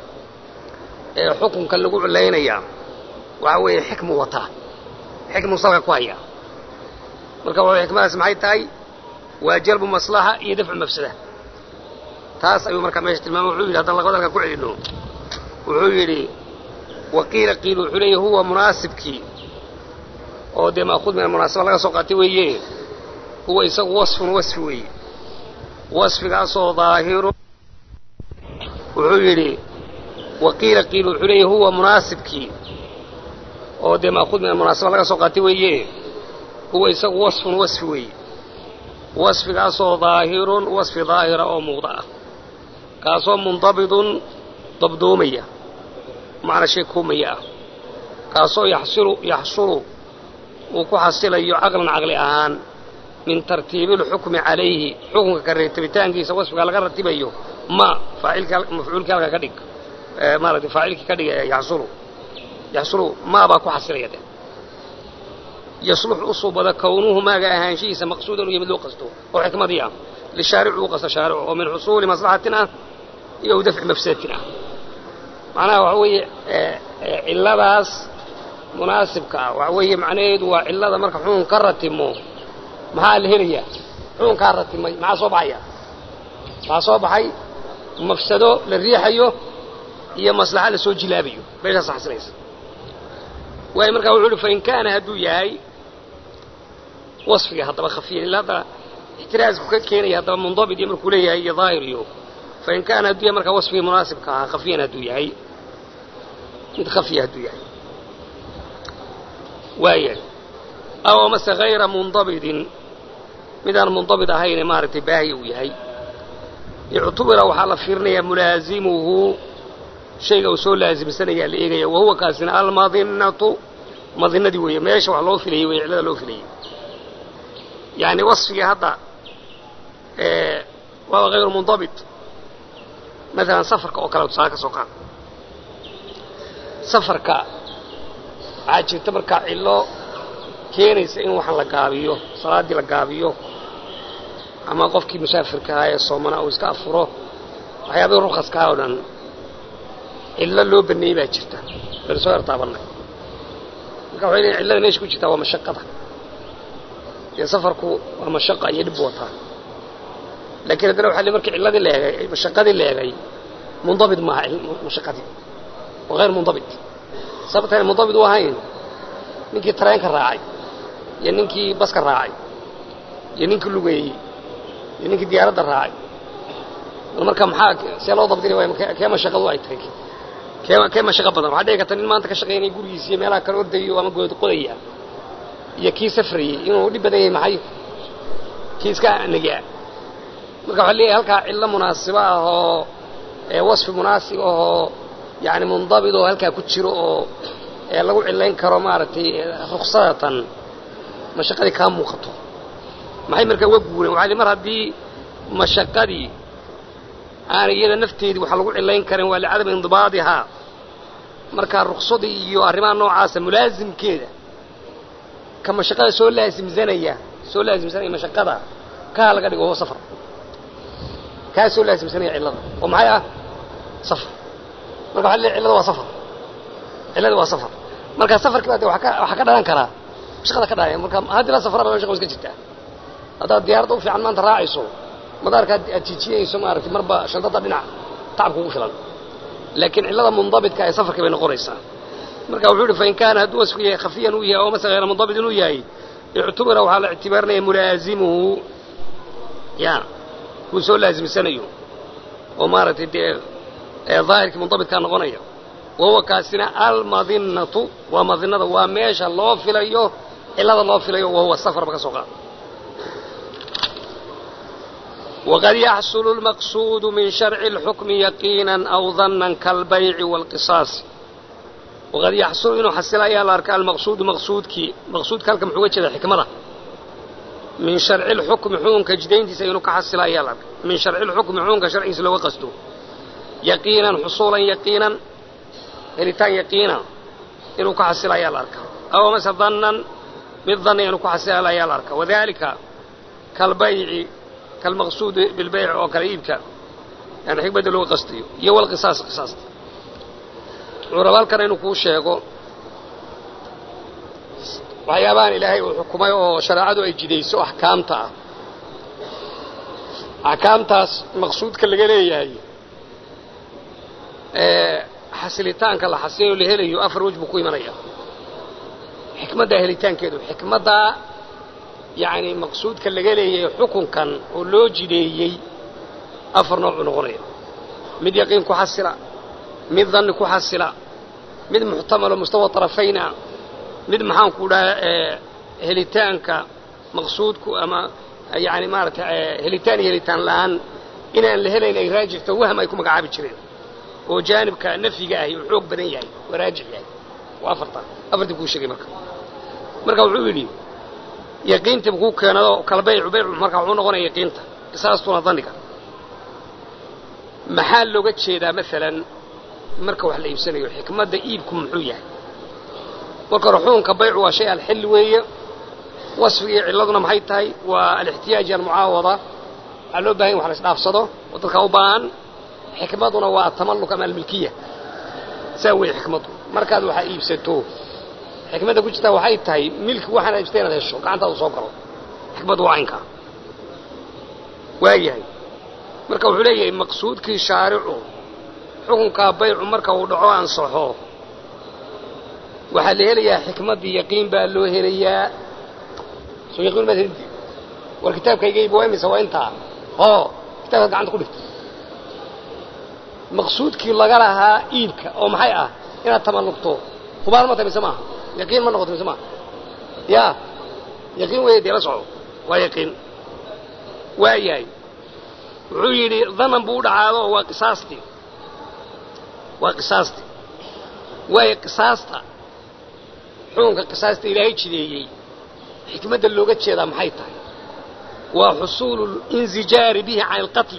ee xukunka lagu cilaynayaa waxa weeye xikmu wataa xikmu salka ku haya marka w xikmadaas maxay tahay waa jalbu maslaxa iyo dafcu mafsada taas ayuu markaa meesha tilmaamay wuxuu yidhi haddaan laqabad halka ku celino wuxuu yidhi waqiila qiil wuxuu leeyahy huwa munaasibkii oo dee maakuud min almunaasaba laga soo qaatay weeye huwa isagu wasfun wasfi weeye wasfigaasoo daahiru wuxuu yidhi waqiila qiil wuxuu leeyahy huwa munaasibkii oo dee maakuud min almunaasaba laga soo qaatay weeye huwa isagu wasfun wasfi weeye wasfigaasoo daahirun wasfi daahira oo muuqda ah kaasoo mundabidun dabdoomaya macna shay koomaya ah kaasoo yaxsilu yaxsulu uu ku xasilayo caqlan caqli ahaan min tartiibi اlxukmi calayhi xukunka ka reetabitaankiisa wasfiga laga ratibayo ma faacilka mafcuulkii halka ka dhig maaragtay faacilkii ka dhig yaxsulu yaxsulu maa baa ku xasilaya de yaslux u suubada kownuhu maaga ahaanshihiisa maqsuudan u yimid loo qasto oo xikmadii ah lishaaricu u qasto shaaricu oo min xusuuli maslaxatin ah iyo dafci mafsadatin ah macnaha waxa weeye cilladaas munaasibka ah waxa weeye macnaheedu waa cillada marka xukun ka ratimo maxaa la helayaa xukunkaa ratimay maxaa soo baxaya maxaa soo baxay mafsado la riixayo iyo maslaxa la soo jilaabayo meeshaas xasilaysa waayo markaa wuxuu uhi fain kaana hadduu yahay wasfiga haddaba khafiyan illa hadda ixtiraasku ka keenaya haddaba mundabit iyo markuu leeyahay iyo daahir iyo fain kaana hadduu yahay markaa wasfigii munaasibka ahaa khafiyan hadduu yahay mid khafiya hadduu yahay waayahay aw amase hayra mundabitin midaan mundabit ahayne maaragtay baahi uu yahay ictubira waxaa la fiirinayaa mulaazimuhu shayga uu soo laasimsanayaa la eegaya wahuwa kaasina almadinatu madinadii weeye meesha wax loo filayey wey cillada loo filayey yani wasfigii hadda waa hayru mundabit maalan safarka oo kale tusaale ka soo qaad safarka waxaa jirta markaa cillo keenaysa in waxaan la gaabiyo salaaddii la gaabiyo ama qofkii musaafirka ahaa ee soomana uu iska afuro waxyaabihii rukaskaha oo dhan cillo loo baneeyey baa jirta baynu soo yartaabannay marka waxay leeyiin cillada meesha ku jirtaa waa mashaqada dee safarku waa mashaqa iyo dhib wataa laakiin haddana waxa le markii cilladii la eegay mashaqadii la eegay mundabit maaha mashaqadii waa hayr mundabit sababtaan mundabit u ahayn ninkii tareenka raacay iyo ninkii baska raacay iyo ninkii lugeeyey iyo ninkii diyaaradda raacay marka maxaa see loo dabdinay waay kee mashaqadu ay tahay kee kee mashaqa badan waxaa dhici karta nin maanta ka shaqaynaya gurigiisa iyo meelaha kale ordayo ama good qodaya iyo kii safrayey inuu dhib badan yahay maxay kii iska negaa marka waxaa leeyahay halkaa cillo munaasibo ah oo wasfi munaasib ahoo yani mundabit oo halkaa ku jiro oo lagu cilayn karo maaragtay ruksadatan mashaqadii kaa muuqato maxay markaa uga guureen waxaa li mar haddii mashaqadii aanay iyada nafteedii waxa lagu cilayn karin waa licadami indibaadihaa markaa ruksadii iyo arrimaha noocaasa mulaasimkeeda ka mashaqada soo laasimsanaya soo laasimsanaya mashaqada kaa laga dhigo huwa safar kaa soo laasimsanaya cillada oo maxay ah safar marka waxa le cillada waa safar cillada waa safar marka safarkii baa de waxaa ka dhalan karaa shaqada ka dhahaya marka haddii la safra la shaqa iska jirtaa haddaad diyaaradda u fiican maanta raacayso madaarka aad jiijiyayso maaragtay marba shantada dhinac tacab kugu filan laakiin cillada mundabitka ee safarka bay noqonaysaa marka wuxuu yihi fain kaana hadduu wasfigu yahay khafiyan uu yahay oo mase hayra mundabit inuu yahay ictubira waxaa la ictibaarinaya mulaazimuhu ya kuu soo laazimsanayo oo maaragtay dee daahirkii mundabitkaa noqonaya wahuwa kaasina almadinatu waa madinada waa meesha loo filayo cillada loo filayo wahuwa safarba ka soo qaada waqad yaxsulu lmaqsuudu min sharci اlxukmi yaqiinan aw danan kaalbayci wاlqisaasi waqad yaxsulu inuu xasila ayaa la arka almaqsuudu maqsuudkii maqsuudka halka muxuu uga jeeda xikmada min sharci lxukmi xukunka jidayntiisa inuu ka xasila ayaa la arka min sharci lxukmi xukunka sharcigiisa looga qasto yaqiinan xusuulan yaqiinan helitaan yaqiina inuu ka xasila ayaa la arka aw mase danan mid danna inuu ku xasila ayaa la arka wadalika kalbayci kalmaqsuudi bilbayc oo kale iibka yani xikmadda looga qastayo iyo walqisaas qisaasta wuxuu raba halkan inuu kuu sheego waxyaabahan ilaahay uu xukumay oo shareecadu ay jidayso axkaamta ah axkaamtaas maqsuudka laga leeyahay ee xasilitaanka la xasiliyo la helayo afar wej buu ku imanaya xikmaddaa helitaankeedu xikmaddaa yacni maqsuudka laga leeyahay xukunkan oo loo jideeyey afar nooc buu noqonaya mid yaqiin ku xasila mid danni ku xasila mid muxtamalo mustawa طarafayna mid maxaan ku dhaha helitaanka maqsuudku ama yani maarata helitaan iyo helitaan la'aan inaan la helayn ay raajixto wahm ay ku magacaabi jireen oo jaanibka nafyiga ahi uu xoog badan yahay waa raajix yahay waa afarta afartii kuu sheegay marka marka wuxuu yidhi yaqiintiiba kuu keenado kala baycu baycu marka wuxuu noqonaya yaqiinta qisaastuna danniga maxaa looga jeedaa maalan marka wax la iibsanayo xikmadda iibku muxuu yahay marka hore xukunka baycu waa shay alxil weeye wasfiga iyo cilladuna maxay tahay waa alixtiyaaj almucaawada waxaa loo bahan ya wax la isdhaafsado oo dadka u baahan xikmaduna waa atamalluk ama almilkiya saa weeye xikmaddu markaad waxa iibsato xikmadda ku jirtaa waxay tahay milki waxaana iibsatay inaad hesho gacantaadu soo galo xikmaddu waa caynkaa waayahay marka wuxuu leeyahay maqsuudkii shaaricu xukunkaa baycu marka uu dhaco ansaxo waxaa la helayaa xikmaddii yaqiin baa loo helayaa soo yaqiin maad helintid war kitaabkaygayba waa imisa waa intaa hoo kitaabkaad gacanta ku dhigta maqsuudkii laga lahaa iibka oo maxay ah inaad tamallugto hubaal ma tahay mise maaha yaqiin ma noqoto mise maaha ya yaqiin weeye dee la soco waa yaqiin waa yahay wuxuu yidhi danan buu u dhacaado waa qisaastii waa qisaasti waayo qisaasta xukunka qisaasta ilaahay jideeyey xikmadda looga jeedaa maxay tahay waa xusuulu linsijaari bihi can alqatli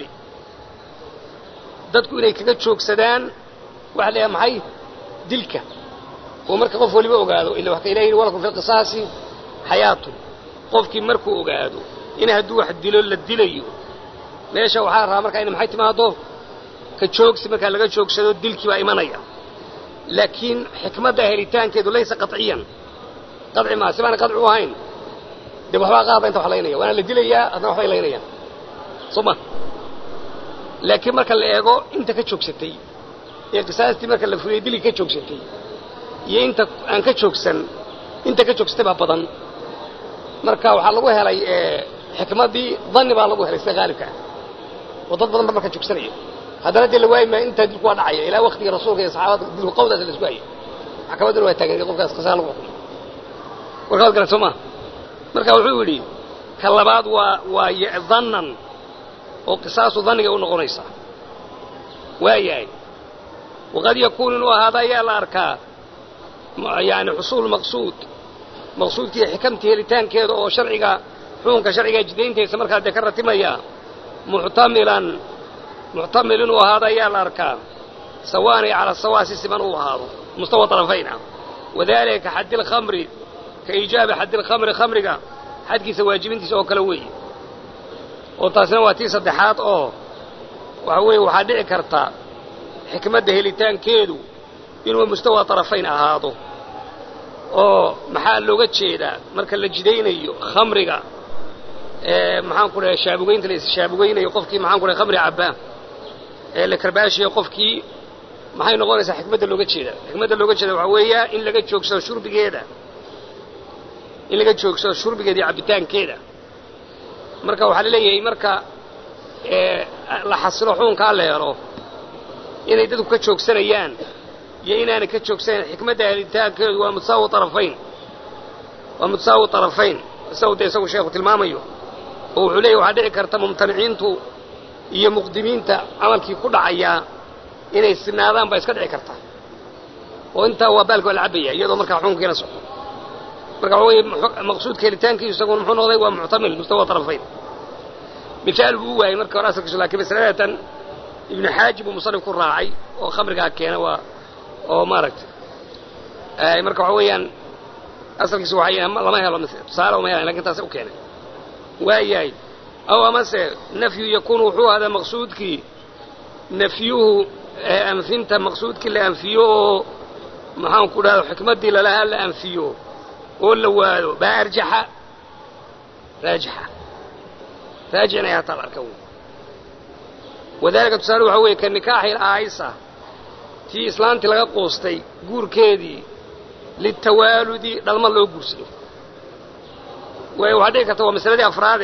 dadku inay kaga joogsadaan waxa la yahay maxay dilka oo marka qof waliba ogaado illa wax ka ilahi yidhi walakum fi lqisaasi xayaatun qofkii markuu ogaado in hadduu wax dilo la dilayo meesha waxaa rabaa markaa ina maxay timaado ka joogsi markaa laga joogsado dilkii baa imanaya laakiin xikmadda helitaankeedu laysa qaciyan qaci maa si baana qaci u ahayn dee waxbaa qaada inta wax laynaya waana la dilayaa haddana waxbay laynayaan soo ma laakiin marka la eego inta ka joogsatay ee qisaastii marka la fuliyey dilkii ka joogsatay iyo inta aan ka joogsan inta ka joogsatay baa badan marka waxaa lagu helay xikmaddii danni baa lagu helay sida haalibka ah oo dad badan ba marka joogsanaya haddana dee la waayi maayo intaa dilku waa dhacaya ilaa waktiga rasuulka iyo saxaabada dilku qawdaas la isku hayay maxkamadduna waa taagan qofkaas qisaa lagu xukumo warkaad garan soo maa marka wuxuu yidhi ka labaad waa waa dannan oo qisaasu danniga u noqonaysa waayahay waqad yakuunu inuu ahaada ayaa la arkaa yani xusuul maqsuud maqsuudkii xikamtii helitaankeeda oo sharciga xukunka sharciga jidayntiisa markaa dee ka ratimaya muxtamilan muxtamil inuu ahaado ayaa la arkaa sawaanay calaa sawaa si siman uu ahaado mustawa طarafayn ah wadalika ka xaddi lkhamri ka iijaabi xaddi lkhamri khamriga xadkiisa waajibintiisa oo kale weeye oo taasina waa tii saddexaad oo waxa weeye waxaa dhici karta xikmadda helitaankeedu inuu mustawa طarafayn ahaado oo maxaa looga jeedaa marka la jidaynayo khamriga maxaan ku dhahay shaabugaynta la ishaabugaynayo qofkii maxaan ku dhahay khamri cabbaa ee la karbaashayo qofkii maxay noqonaysaa xikmadda looga jeeda xikmadda looga jeeda waxaa weeya in laga joogsado shurbigeeda in laga joogsado shurbigeeda iyo cabbitaankeeda marka waxaa la leeyahay marka la xasilo xuunkaa la helo inay dadku ka joogsanayaan iyo inaanay ka joogsanayn xikmadda helitaankeedu waa mutasaawi arafayn waa mutasaawi arafayn isagu dee isagu sheekhu tilmaamayo oo wuxuu leeyahy waxaa dhici karta mumtaniciintu iyo muqdimiinta camalkii ku dhacayaa inay sinaadaan baa iska dhici karta oo intaa waa baalka waa la cabaya iyadoo markaa xukunkiina socdo marka waxa weeye maqsuudka helitaankiisu isaguna muxuu noqday waa muctamil mustawa arafayn misaal buu u waayey marka hore asalkiisu laakiin masaladatan ibnu xaajib uu musanif ku raacay oo khamrigaa keena waa oo maaragtay marka waxa weeyaan asalkiisu waxay lama helo tusaale uma helan lakin taas u keenay waayahay aw amase nafyu yakuunu wuxuu ahdaa maqsuudkii nafyuhu anfinta maqsuudkii la anfiyo oo maxaan ku dhahda xikmaddii lalahaa la anfiyo oo la waado baa arjaxa raajixa raajix inay hataa la arka wey wadalika tusaale waxaa weeye ka nikaaxi aayisa tii islaantii laga quustay guurkeedii litawaaludi dhalma loo guursado waay waxaa dhici karta waa masaladii afraade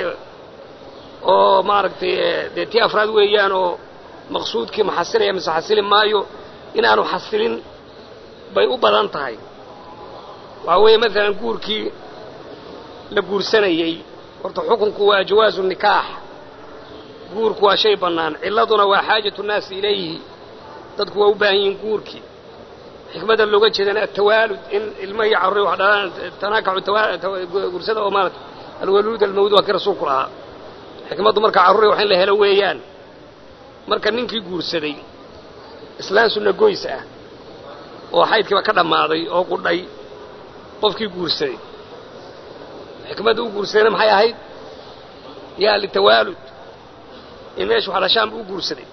oo maaragtay dee tii afraad weeyaan oo maqsuudkii ma xasilaya mise xasili maayo inaanu xasilin bay u badan tahay waxaa weeye maalan guurkii la guursanayey horta xukunku waa jawaazu nikaax guurku waa shay bannaan cilladuna waa xaajatu nnaasi ilayhi dadku waa u baahan yihiin guurkii xikmadda looga jeedana atawaalud in ilmo iyo carruur wax dhalaan tanaakaxu guursada oo maarata alwaluud almawd waa kii rasuulku lahaa xikmaddu marka carruuri wax in la helo weeyaan marka ninkii guursaday islaan sunna goys ah oo xaydkiiba ka dhammaaday oo qudhay qofkii guursaday xikmadda u guursadayna maxay ahayd yaa litawaalud in meeshu wax dhashaanba u guursaday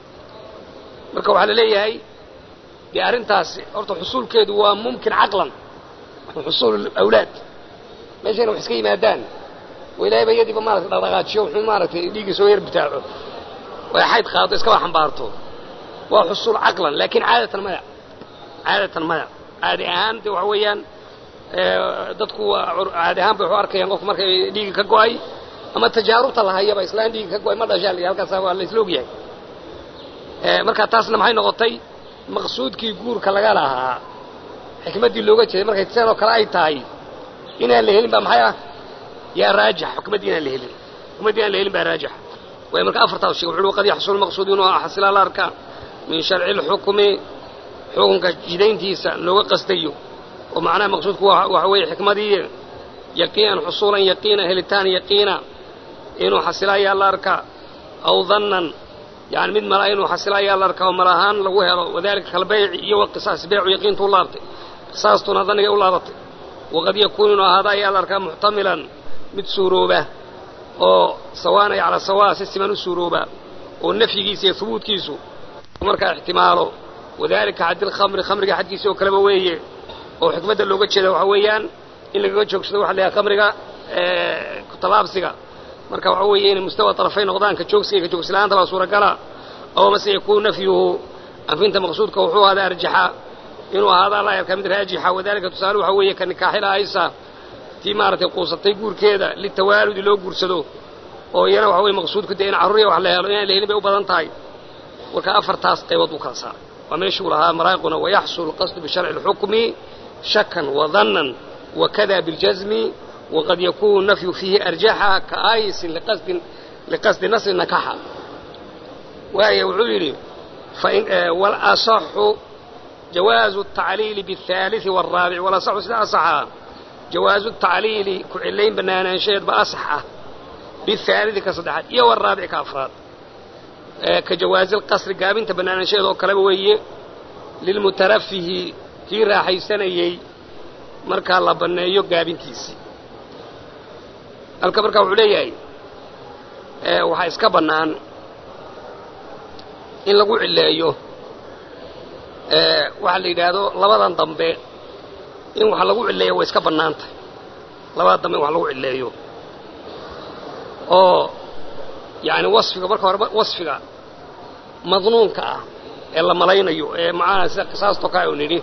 marka waxaa la leeyahay dee arrintaasi horta xusuulkeedu waa mumkin caqlan xusuul awlaad meeshayna wax iska yimaadaan oo ilaahay ba iyadiiba maarata dhaqdhaqaajiyo wuxuu maaragtay dhiiggii soo yar bitaaco oo xayd qaado iskaba xambaarto waa xusuul caqlan laakiin caadatan maya caadatan maya caadi ahaan de waxa weeyaan dadku caadi ahaan bay waxu arkayaan qofku markay dhiigga ka go'ay ama tajaarubta la hayaba islaan dhiigga ka go'ay ma dhashaa la halkaas waa la isla ogyahay marka taasna maxay noqotay maqsuudkii guurka laga lahaa xikmaddii looga jeeday markay sidoo kale ay tahay inaan la helin baa maxay ah yaa raajix xukmaddii inaan la helin xukmaddii inaan la helin baa raajix way marka afartaas sheeg wuxuu qad yaxsul maqsuud inuu xasila la arkaa min sharci lxukmi xukunka jidayntiisa looga qastayo oo macnaha maqsuudku waxa weeye xikmadii yaqiinan xusuulan yaqiina helitaan yaqiina inuu xasila ayaa la arkaa aw dannan yani mid mala inuu xasila ayaa la arkaa oo mal ahaan lagu helo wadalika kalbayci iyo waqisaas beecu yaqiintu u laabtay qisaastuna danigay u laabatay waqad yakuunu inuu ahaada ayaa la arkaa muxtamilan mid suurooba oo sawaanay calaa sawaa si siman u suurooba oo nafyigiisa iyo hubuudkiisu markaa ixtimaalo wadalika xaddilkhamri khamriga xadkiisa oo kaleba weeye oo xikmadda looga jeeda waxaa weeyaan in lagaga joogsado waxa la yahay khamriga talaabsiga marka waxa weeye inay mustawa طarafay noqdaan ka joogsiga ka joogsila'aanta baa suuragala aw mase yakuun nafyuhu anfinta maqsuudka wuxuu ahaada arjaxa inuu ahaada la yarkaa mid raajixa wadalika tusaale waxa weeye ka nikaaxila aysa tii maaragtay quusatay guurkeeda litawaaludi loo guursado oo iyana waxa weye maqsuudku dee in carruuriya wax la helo inaan la helin bay u badan tahay marka afartaas qaybood buu kala saaray waa meeshuu lahaa maraaquna wayaxsul qasdu bisharci اlxukmi shakan wadannan wakada biاljazmi waqad yakunu nafyu fiihi arjaxa kaaayisin liqasdi nasri nakaxa waaya wuxuu yidhi walasaxu jawaazu الtacliili bالثaaliثi wالraabic walasaxu sida asaxa jawaazu الtacliili ku cilayn banaanaanshaheed ba asax ah biالثaalidi ka saddexaad iyo wالraabic ka afraad ka jawaazi اlqasri gaabinta banaanaanshaheed oo kaleba weeye lilmutarafihi kii raaxaysanayey markaa la banneeyo gaabintiisii halka markaa wuxuu leeyahay waxaa iska bannaan in lagu cileeyo waxaa la yidhaahdo labadan dambe in wax lagu cilleeyo way iska bannaan tahay labada dambe in wax lagu cilleeyo oo yacni wasfiga marka horeba wasfiga madnuunka ah ee la malaynayo ee macnaha sida qisaastoo kale u nidhi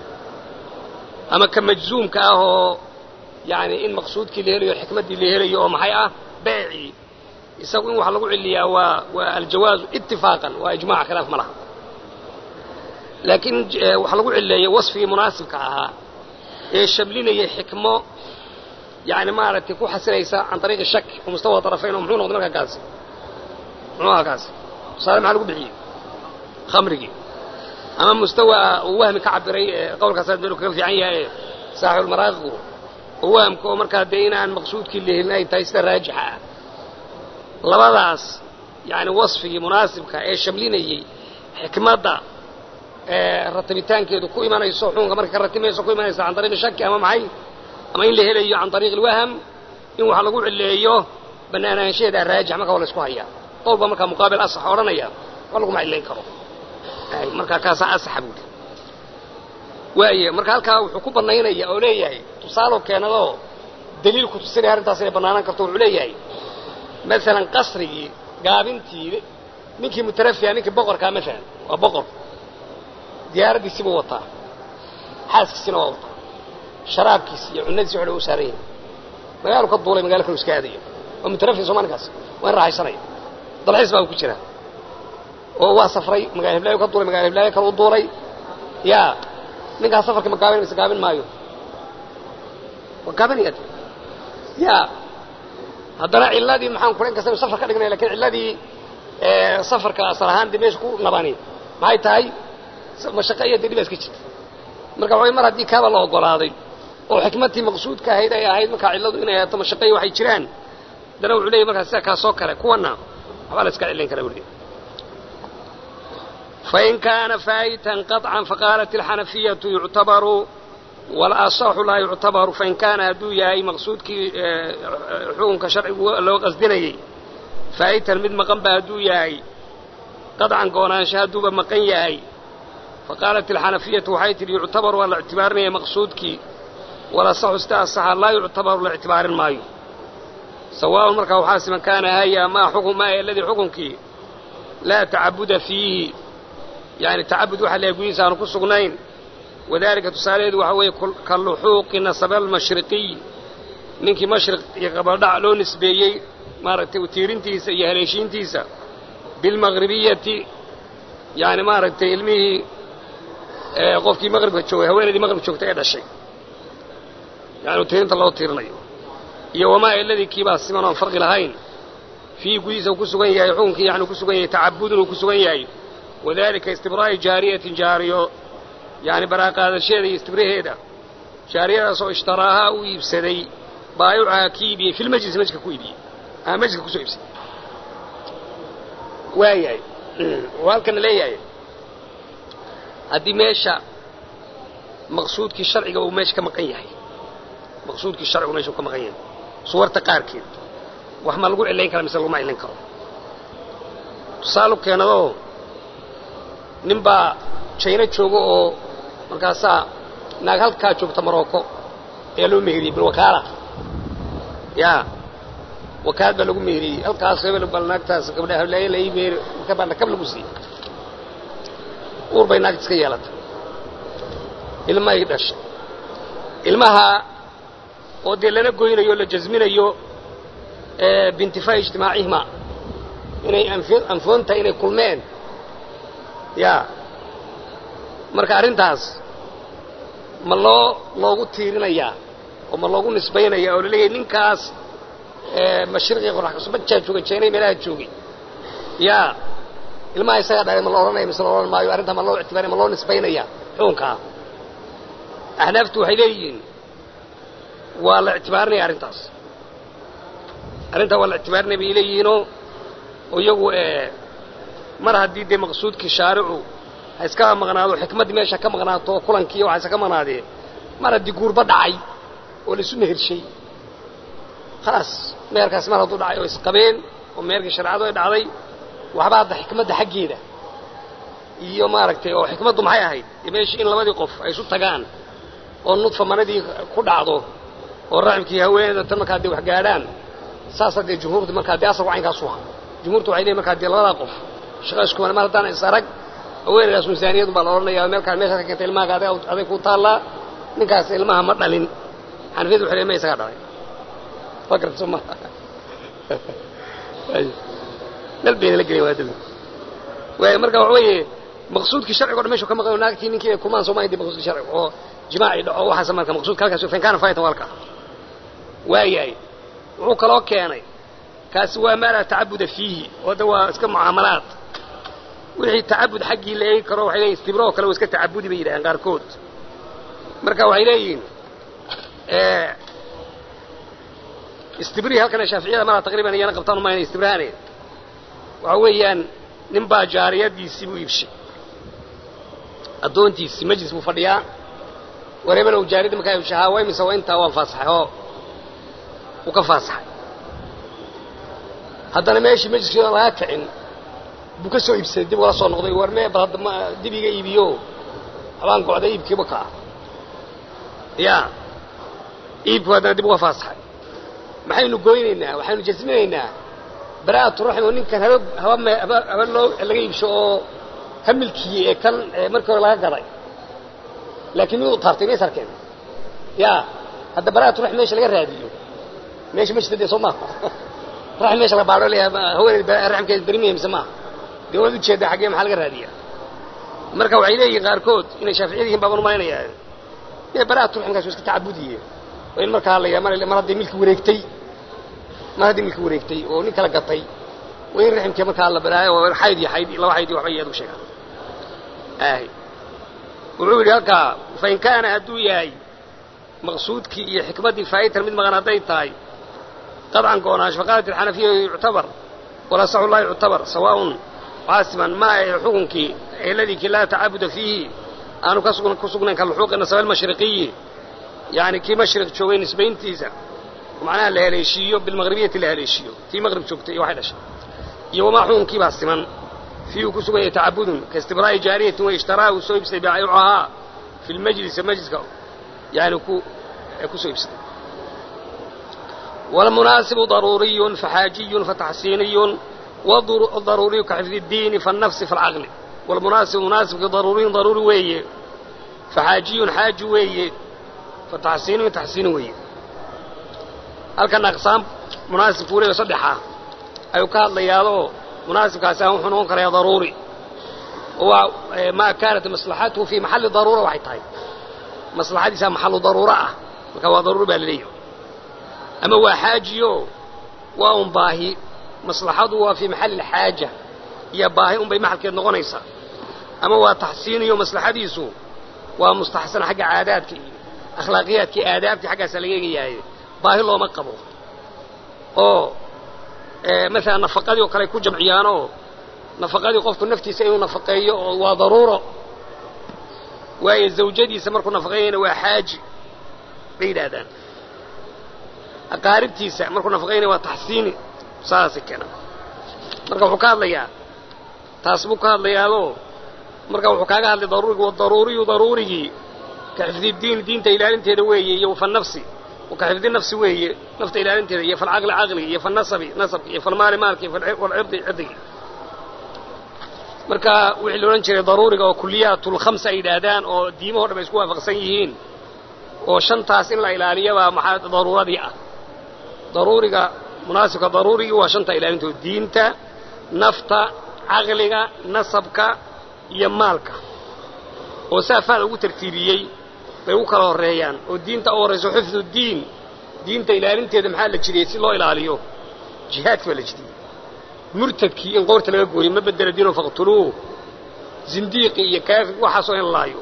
ama ka majzuumka ah oo yacni in maqsuudkii la helayo xikmaddii la helayo oo maxay ah beecii isagu in wax lagu celiyaa waa waa aljawaazu itifaaqan waa ijmac khilaaf ma laha laakiin wax lagu celeeyey wasfigii munaasibka ahaa ee shamlinayay xikmo yani maaragtay ku xasilaysa can ariiqi shak oo mustawa طarafayn oo muxuu noqday markaa kaasi muxuu ahaa kaasi tusaale maxaa lagu bixiyey khamrigii ama mustawa uu wahmi ka cabiray qowlkaas meel kaga fiican yahay ee saaxibulmaraaqigu oo wahamka oo markaa dee inaan maqsuudkii la helin ay tahay sida raajixa ah labadaas yani wasfigii munaasibka ee shamlinayey xikmadda ratibitaankeedu ku imanayso xukunka marka ka ratimayso ku imanaysa can ariiqi shaki ama maxay ama in la helayo can ariiqi lwaham in wax lagu cileeyo banaanaanshaheeda raajix marka waa la isku hayaa qowlba markaa muqaabil asax odhanaya wa laguma cilayn karo markaa kaasaa asaxa buuli waaye marka halkaa wuxuu ku banaynaya oo leeyahay tusaalo keenadoo daliil ku tusinaya arrintaas inay banaanaan karto wuxuu leeyahay maalan qasrigii gaabintii ninkii mutarafiha ninkii boqorkaa maalan waa boqor diyaaraddiisiibuu wataa xaaskiisina waa wataa sharaabkiisi iyo cunadiisi waxdha u saaran yahay magaalu ka duulay magalo kalu iska aadayo waa mutarafi soo maalinkaas waa in raaxaysanaya dalxiis baa ku jira oo waa safray magala hiblaayo ka duulay magala hiblaayo kale u duulay yaa ninkaas safarkii ma gaabin mise gaabin maayo waa gaabanaya yaa haddana cilladii maxaan kula in kasta inu safar ka dhignay lakin cilladii safarka asal ahaan dee meesha ku nabani maxay tahay mashaqe iyo dee dhibaa iska jirta marka waxay mar haddii kaaba la ogolaaday oo xikmadtii maqsuudka ahayd ay ahayd markaa cilladu inay ahaato mashaqeyi waxay jiraan haddana wuxuu leeyay markaa sida kaasoo kale kuwana waxbaa la iska cilayn karaa buli fain kaana faa'itan qaطcan faqaalat alxanafiyatu yuctabaru walasaxu laa yuctabaru fain kaana hadduu yahay maqsuudkii xukunka sharcigu loo qasdinayey faa'itan mid maqan ba hadduu yahay qaطcan goonaansha hadduuba maqan yahay faqaalat alxanafiyatu waxay tidhi yuctabaru waa la ictibaarinaya maqsuudkii walasaxu sida asaxa laa yuctabaru la ictibaarin maayo sawaaun markaa waxaa siman kaana haya maa xukm maa aladii xukunkii laa tacabuda fiihi yani tacabud waxa leehay gudihiisa aanu ku sugnayn wadalika tusaalaheedu waxaa weeye ka luxuuqi nasaba almashriqiy ninkii mashriq iyo qabaldhac loo nisbeeyey maaragtay utiirintiisa iyo haleeshiintiisa bilmaqribiyati yani maaragtay ilmihii qofkii maqribka joogay haweenaydii maqribka joogtay ee dhashay yani utiirinta loo tiirinayo iyo wamaa eladii kiibaa siman oon farqi lahayn fiihi gudihiisa uu ku sugan yahay xukunkii yani uu ku sugan yahay tacabudun uu ku sugan yahay wadalika istibraa'i jaariyatin jaariyo yani baraaqaadasheeda iyo istibraheeda jaariyadaas oo ishtaraahaa u iibsaday baayicaha ki iibiyey fi lmajlis majliska ku iibiyey ama majliska kusoo iibsaday waayahay oo halkana leeyahay haddii meesha maqsuudkii sharciga uu meesha ka maqan yahay maqsuudkii sharcigu meesha uu ka maqan yahay suwarta qaarkeed wax ma lagu cilayn kara mise laguma cilayn karo tusaalu keenadoo nin baa jayno jooga oo markaasaa naag halkaa joogta marocco ayaa loo meheriyey bilwakaala yaa wakaal baa lagu meheriyey halkaas hebel bal naagtaas gabdha hablaaye la ii meeri marka baa nakab lagu siiyey uur bay naagta iska yeelatay ilmaay dhashay ilmaha oo dee lana goynayo o la jasminayo biintifaa'i ijtimaacihima inay anfoontahay inay kulmeen yaa marka arrintaas ma loo loogu tiirinayaa oo ma loogu nisbaynaya oo laleeyahay ninkaas mashriqii qoraxkasubajaa joogay jeenay meelaha joogay yaa ilmaha isagaa dhalay ma la odhanaya mise la odhan maayo arrintaa ma loo ictibaaraya ma loo nisbaynaya xukunkaa axnaaftu waxay leeyihiin waa la ictibaarinaya arrintaas arrintaa waa la ictibaarinaya bay leeyihiinoo oo iyagu mar haddii dee maqsuudkii shaaricu ha iska maqnaado xikmaddii meesha ka maqnaato oo kulankii waxaa iska maqnaadee mar haddii guurba dhacay oo laisu mehershay khalaas meherkaas mar hadduu dhacay oo isqabeen oo meherkii shareecadu ay dhacday waxba hadda xikmadda xaggeeda iyo maaragtay oo xikmaddu maxay ahayd dee meeshii in labadii qof ay isu tagaan oo nudfa manadii ku dhacdo oo raximkii haweeneyda tan markaa dee wax gaadhaan saasa dee jumhuurta markaa dee asalku caynkaasu aha jumhuurta waxay leeyihin markaa dee labadaa qof shaqa isku mar haddaan is arag haweeneydaas misaaniyadu baa la odhanayaa meelkaa meeshaad ka keentay ilmahaaga adig aday ku taallaa ninkaas ilmaha ma dhalin xanafiyadu waxay leeyihin ma isagaa dhalay fakarta soo maha meel bayna la gelin waa dami waay marka waxa weeye maqsuudkii sharciga o dhan meshu ka maqan naagtii ninkii ay kumaan sooma di maqsuudkii sharciga oo jimaaci dhaco waxaas marka maqsuudka halkaas fain kaana faytan walka waayahay wuxuu kaloo keenay kaasi waa maa laa tacabuda fiihi oo de waa iska mucaamalaad wixii tacabud xaggii la eegi karo waxay leeyihin istibro oo kale waa iska tacabudi bay yidhahdeen qaarkood marka waxay leeyihiin istibrihi halkana shaaficiyada malaa taqriban iyana qabtaan umayna istibrahane waxa weeyaan nin baa jaariyadiisii buu iibshay addoontiisii majlis buu fadhiyaa war hebelow jaariyadda markaa iibshay haa way mise waa intaa waan faasaxay oo uu ka faasaxay haddana meeshii majliskii laga kicin buu ka soo iibsaday dib ugala soo noqday war mee bal hadda ma dib iga iibiyo habaan gocday iibkiiba kaa ya iibku haddana dib uga faasaxay maxaynu goynaynaa waxaynu jasminaynaa bara'atu raxim oo ninkan haba haba haba haba loo laga iibsho oo ha milkiyey ee kan markii hore laga gaday laakiin mid u taabtay mays arkeen ya hadda bara'atu raxim meesha laga raadiyo meesha ma jirta dee soo maaha raxim meesha laga baadho leeyahay haweeneyd raximkeeda berimiya mise maaha dee waad ujeedaa xaggee maxaa laga raadiyaa marka waxay leeyihiin qaarkood inay shaaficiyad yihiin baaban umalaynayaa ee bara'atu raximkaas waa iska tacabudiye oo in markaa la mar mar hadday milki wareegtay mar haddii milki wareegtay oo nin kala gatay waa in raximkii markaa la baraayo oo xayd iyo xayd laba xayd iyo waxba iyaad u sheegaan ahy wuxuu yidhi halkaa fain kaana hadduu yahay maqsuudkii iyo xikmaddii faa'itan mid maqan hadday tahay qadcan goonaansho faqaalat alxanafiya yuctabar walasaxu laa yuctabar sawaaun caasiman ma ahe xukunkii eladii kii laa tacabuda fiihi aanu ku sugnayn kaluxuuqi nasaba almashriqiyi yani kii mashriq joogay nisbayntiisa macnaha la haleeshiiyo bilmaqribiyati la haleeshiiyo tii maqrib joogtay iyo waxay dhashay iyo wamaa xukunkiibaa siman fii uu ku sugan yahay tacabudun kaistibraa'i jaariyatin wa ishtaraa uu soo iibsaday baayicuhaa fi lmajlisi majliska yani ku ku soo iibsaday walmunaasibu daruuriyun faxaajiyun fataxsiiniyun wadaruuriyu kaxifdi اdiini faالnafsi faاlcaqli walmunaasibu munaasibkii daruuriyun daruuri weeye faxaajiyun xaaji weeye fataxsiiniyun taxsiini weeye halkan aqsaam munaasibkuu leeyo saddexa ayuu ka hadlayaadoo munaasibkaasi aan wuxuu noqon karayaa daruuri waa maa kaanat maslaxatuhu fii maxalli daruura waxay tahay maslaxadiisaa maxallu daruuro ah marka waa daruuri baa laleeyahy ama waa xaajiyo waa un baahi maslaxadu waa fii maxalli alxaaja iyo baahi unbay maxalkeed noqonaysaa ama waa taxsiiniyo maslaxadiisu waa mustaxsan xagga caadaadka iyo akhlaaqiyaadkii aadaabtii xaggaasaa laga eegayahay baahi looma qabo oo maalan nafaqadii oo kale ay ku jamciyaanoo nafaqadii qofku naftiisa inuu nafaqeeyo oo waa daruuro waayo zawjadiisa markuu nafaqeeyana waa xaaji bay yidhaahdaan aqaaribtiisa markuu nafaqeynaya waa taxsiini saasay keenaan marka wuxuu ka hadlayaa taas buu ka hadlayaadoo marka wuxuu kaaga hadlay daruurigi wadaruuriyu daruurigii ka xifdidiin diinta ilaalinteeda weeye iyo fanafsi ka xifdi nafsi weeye nafta ilaalinteeda iyo falcaqli caqligi iyo falnasabi nasabki iyo falmaali maalki iyo falcirdi cirdigii marka wixii la odhan jiray daruuriga oo kuliyaatlkhamsa ay yidhaahdaan oo diimaho dhan ay isku waafaqsan yihiin oo shantaas in la ilaaliyabaa maxaa daruuradii ah daruuriga munaasibka daruurigii waa shanta ilaalintooda diinta nafta caqliga nasabka iyo maalka oo saafaada ugu tartiibiyey bay u kala horreeyaan oo diinta u horrayso xifdu diin diinta ilaalinteeda maxaa la jiriyey si loo ilaaliyo jihaadki baa la jiriyey murtadkii in qoorta laga gooyo ma bedela diino faqtuluuh zindiiqi iyo kaafir waxaasoo in laayo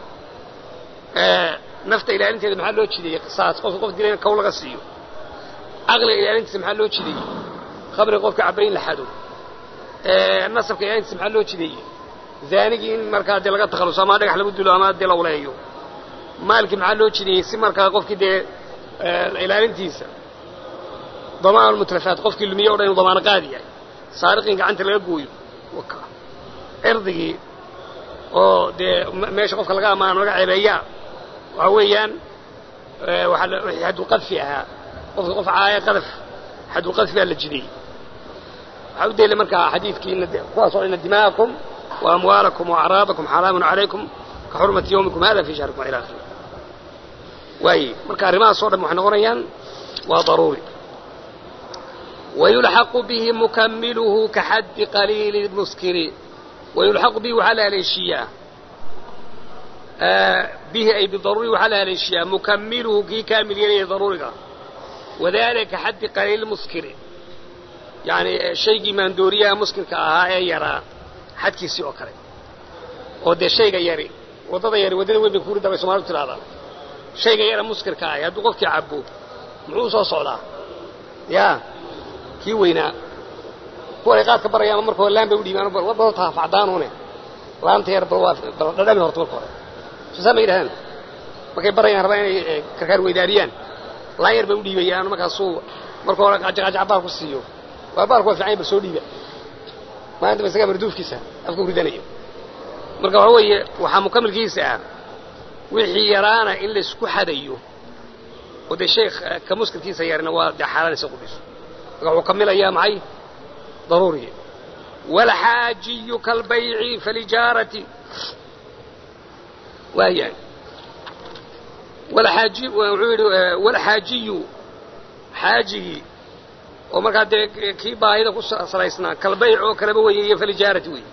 nafta ilaalinteeda maxaa loo jideeyey qisaas qofka qof dilayna kow laga siiyo caqliga ilaalintiisa maxaa loo jideeyey khamriga qofka cabba in la xado nasabka ilaalintiisa maxaa loo jideeyey zaanigii in markaa dee laga takhalluso ama dhagax lagu dilo ama dee lawleeyo maalkii maxaa loo jideeyey si markaa qofkii dee ilaalintiisa damaan almutlafaat qofkii lumiye o dhan inuu damaano qaadi yahay saariqin gacanta laga gooyo cirdigii oo dee meesha qofka laga ammaano laga ceebeeyaa waxa weeyaan wixii xadulqadfi ahaa qofka qof caaya qadaf xadulqadfi baa la jidiyey waxaa u dayla markaa xadiidkiina kuwaas oo ina dima'akum wa amwaalakum wa acraadakum xaraamun calaykum ka xurmati yawmikum hada fi shahrikum ila akhiri waaye marka arrimahaas o dhan waxay noqonayaan waa daruuri wayulxaqu bihi mukamiluhu ka xaddi qaliili muskiri wayulxaqu bihi waxaa la haleeshiiyaa bihi ay bidaruuri waxaa la haleeshiyaa mukamiluhu kii kaamil yeelaya daruuriga wadalika ka xaddi qaliili muskiri yani shaygii maandooriyaha muskirka ahaa ee yaraa xadkiisii oo kale oo dee shayga yari waddada yari waddada weyn bay kuuri dabay somaalidu tidhahdaa shayga yara muskirka ahi hadduu qofkii cabo muxuu soo socdaa ya kii weynaa kuwan ay qaadka barayaan marka hore laan bay udhiibaan wadda horta hafacdaanuune laanta yar bal waa bal dhadhami horta marka hore soosaa ma yidhahdaan markay barayaan rabaa inay karkaar weydaariyaan laan yar bay udhiibayaan markaasuu marka hore qajaqajac baal ku siiyo waa baalku waa fiican bal soo dhiiba maalinta ba isagaa marduufkiisa afka u ridanayo marka waxa weeye waxaa mukamilkiisa ah wixii yaraana in laysku xadayo oo dee sheekh ka muskilkiisa yarina waa dee xaalanaysa qudhiso marka wuxuu kamilayaa maxay daruuriga walxaajiyu kalbayci falijaarati waayahay walxaaji wuxuu yidhi walxaajiyu xaajigii oo markaa dee kii baahida ku salaysnaa kalbayc oo kaleba weeye iyo falijaarati wey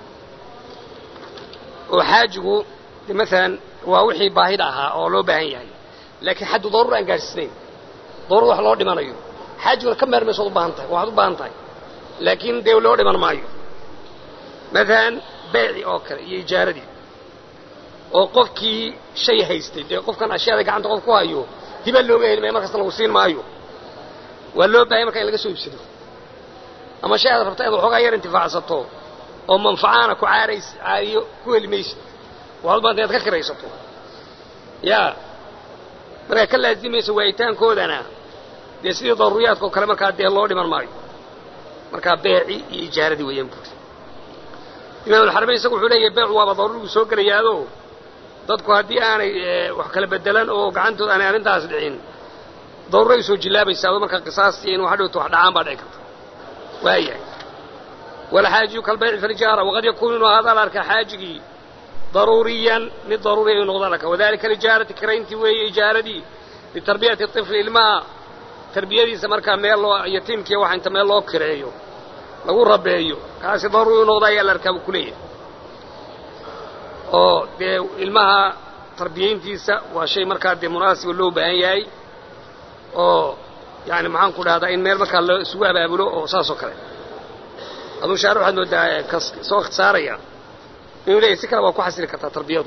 oo xaajigu de maalan waa wixii baahida ahaa oo loo baahan yahay laakiin xaddu daruur aan gaadhsiisnayn daruur wax loo dhimanayo xaajiguna ka meermayso od u baahan tahay waxaad u baahan tahay laakiin dee loo dhiman maayo maalan bayci oo kale iyo ijaaradii oo qofkii shay haystay dee qofkan ashyaada gacanta qof ku hayo hibaa looga heli maya markasta lagu siin maayo waa loo baahanya marka in laga soo iibsado ama shay aad rabta inaad waxoogaa yar intifaacsato oo manfacaana ku caarays caariyo ku heli maysid waxaad u baanta inaad ka kiraysato yaa markaa ka laazimaysa waayitaankoodana dee sidii daruuriyaadka oo kale markaa dee loo dhiman maayo markaa beeci iyo ijaaradii weeyaan buuri imaamulxaramayn isagu wuxuu leeyahay beecu waaba daruurigu soo gelayaado dadku haddii aanay wax kala bedelan oo gacantooda aanay arrintaas dhicin daruuray soo jillaabaysaa oo markaa qisaastii in wax dhowto wax dhacaan baa dhici karta waayahay walxaajiyu kalbayci falijaara waqad yakuunu inuu ahaada la arkaa xaajigii daruuriyan mid daruuriya inuu noqda laka wadalika lijaarati kirayntii weeye ijaaradii litarbiyati طifli ilmaha tarbiyadiisa markaa meel loo yatiimkiiya waxa inta meel loo kireeyo lagu rabeeyo kaasi daruuri u noqda ayaa la arkaa buu ku leeyahay oo dee ilmaha tarbiyayntiisa waa shay markaa dee munaasiba loo baahan yahay oo yani maxaan ku dhahdaa in meel markaa loo isugu abaabulo oo saas oo kale aduu shaar waxaad moodaa kas soo ikhtisaaraya inuu leeyahy si kale waa ku xasili kartaa tarbiyadu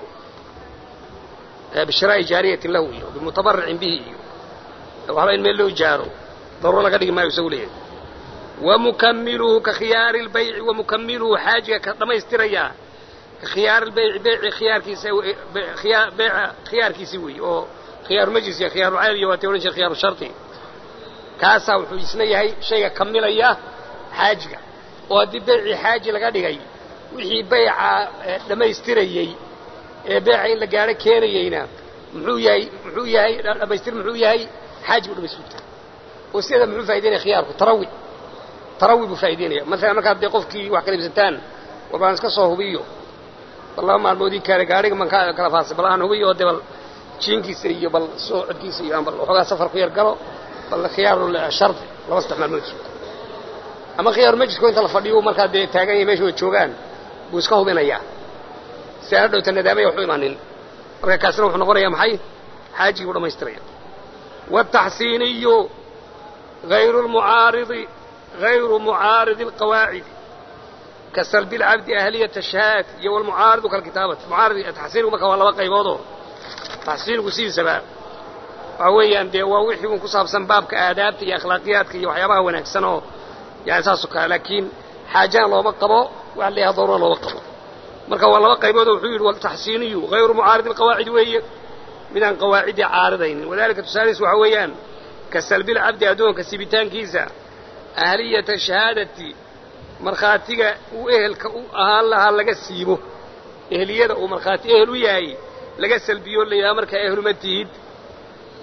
bishiraa'i jaariyatin lahu iyo bimutabaricin bihi iyo waxba in meel loo ijaaro daruuro laga dhigi maayo isagu leeyahay wamukamiluhu ka khiyaari lbayci wamukamiluhu xaajiga ka dhammaystirayaa ka khiyaari lbayci beyci khiyaarkiisa beeca khiyaarkiisii weeye oo khiyaaru majlis iyo khiyaaru cayb iyo waatay odhan jire khiyaaru shardi kaasaa wuxuu isna yahay shayga kamilaya xaajiga oo haddii beycii xaaji laga dhigay wixii bayca dhammaystirayey ee beeca in la gaadho keenayeyna muxuu yahay muxuu yahay dhammaystir muxuu yahay xaaji buu dhamaystirta oo sideeda muxuu faa'idaynaya khiyaarku tarawi tarawi buu faa'idaynaya masalan markaad dee qofkii wax kala iibsataan war baan iska soo hubiyo bal laba maalmoodii kaale gaadhiga baan ka kala faasay bal aan hubiyo oo dee bal jiinkiisa iyo bal socodkiisa iyo aan bal waxoogaa safar ku yar galo bal khiyaaru shardi laba saddex maalmood sugo ama khiyaaru majlisko inta la fadhiyo markaa dee taagan yahay meesha way joogaan buu iska hubinayaa si aan dhowta nadaamaya waxu imanin marka kaasina wuxuu noqonayaa maxay xaajigii buu dhamaystiraya wataxsiiniyu غayru lmucaaridi غayru mucaaridi اlqawaacidi ka salbi اlcabdi ahliyata shahaad iyo wlmucaaridu kalkitaabati mucaarid taxsiinigu marka waa laba qayboodoo taxsiinigu sidiisaba waxa weeyaan dee waa wixii un ku saabsan baabka aadaabta iyo akhlaaqiyaadka iyo waxyaabaha wanaagsan oo yani saasoo kale laakiin xaajana looma qabo waxa la yahay daruura looma qabo marka waa laba qaybood oo wuxuu yidhi waltaxsiiniyu hayru mucaaridi alqawaacid weeye midaan qawaacidii caaridaynin wadalika tusaalihiis waxa weeyaan ka salbilcabdi addoonka sibitaankiisa ahliyata shahaadati markhaatiga uu ehelka u ahaan lahaa laga siibo ehliyada uu markhaati ehel u yahay laga salbiyo la yidhaha markaa ehluma tihid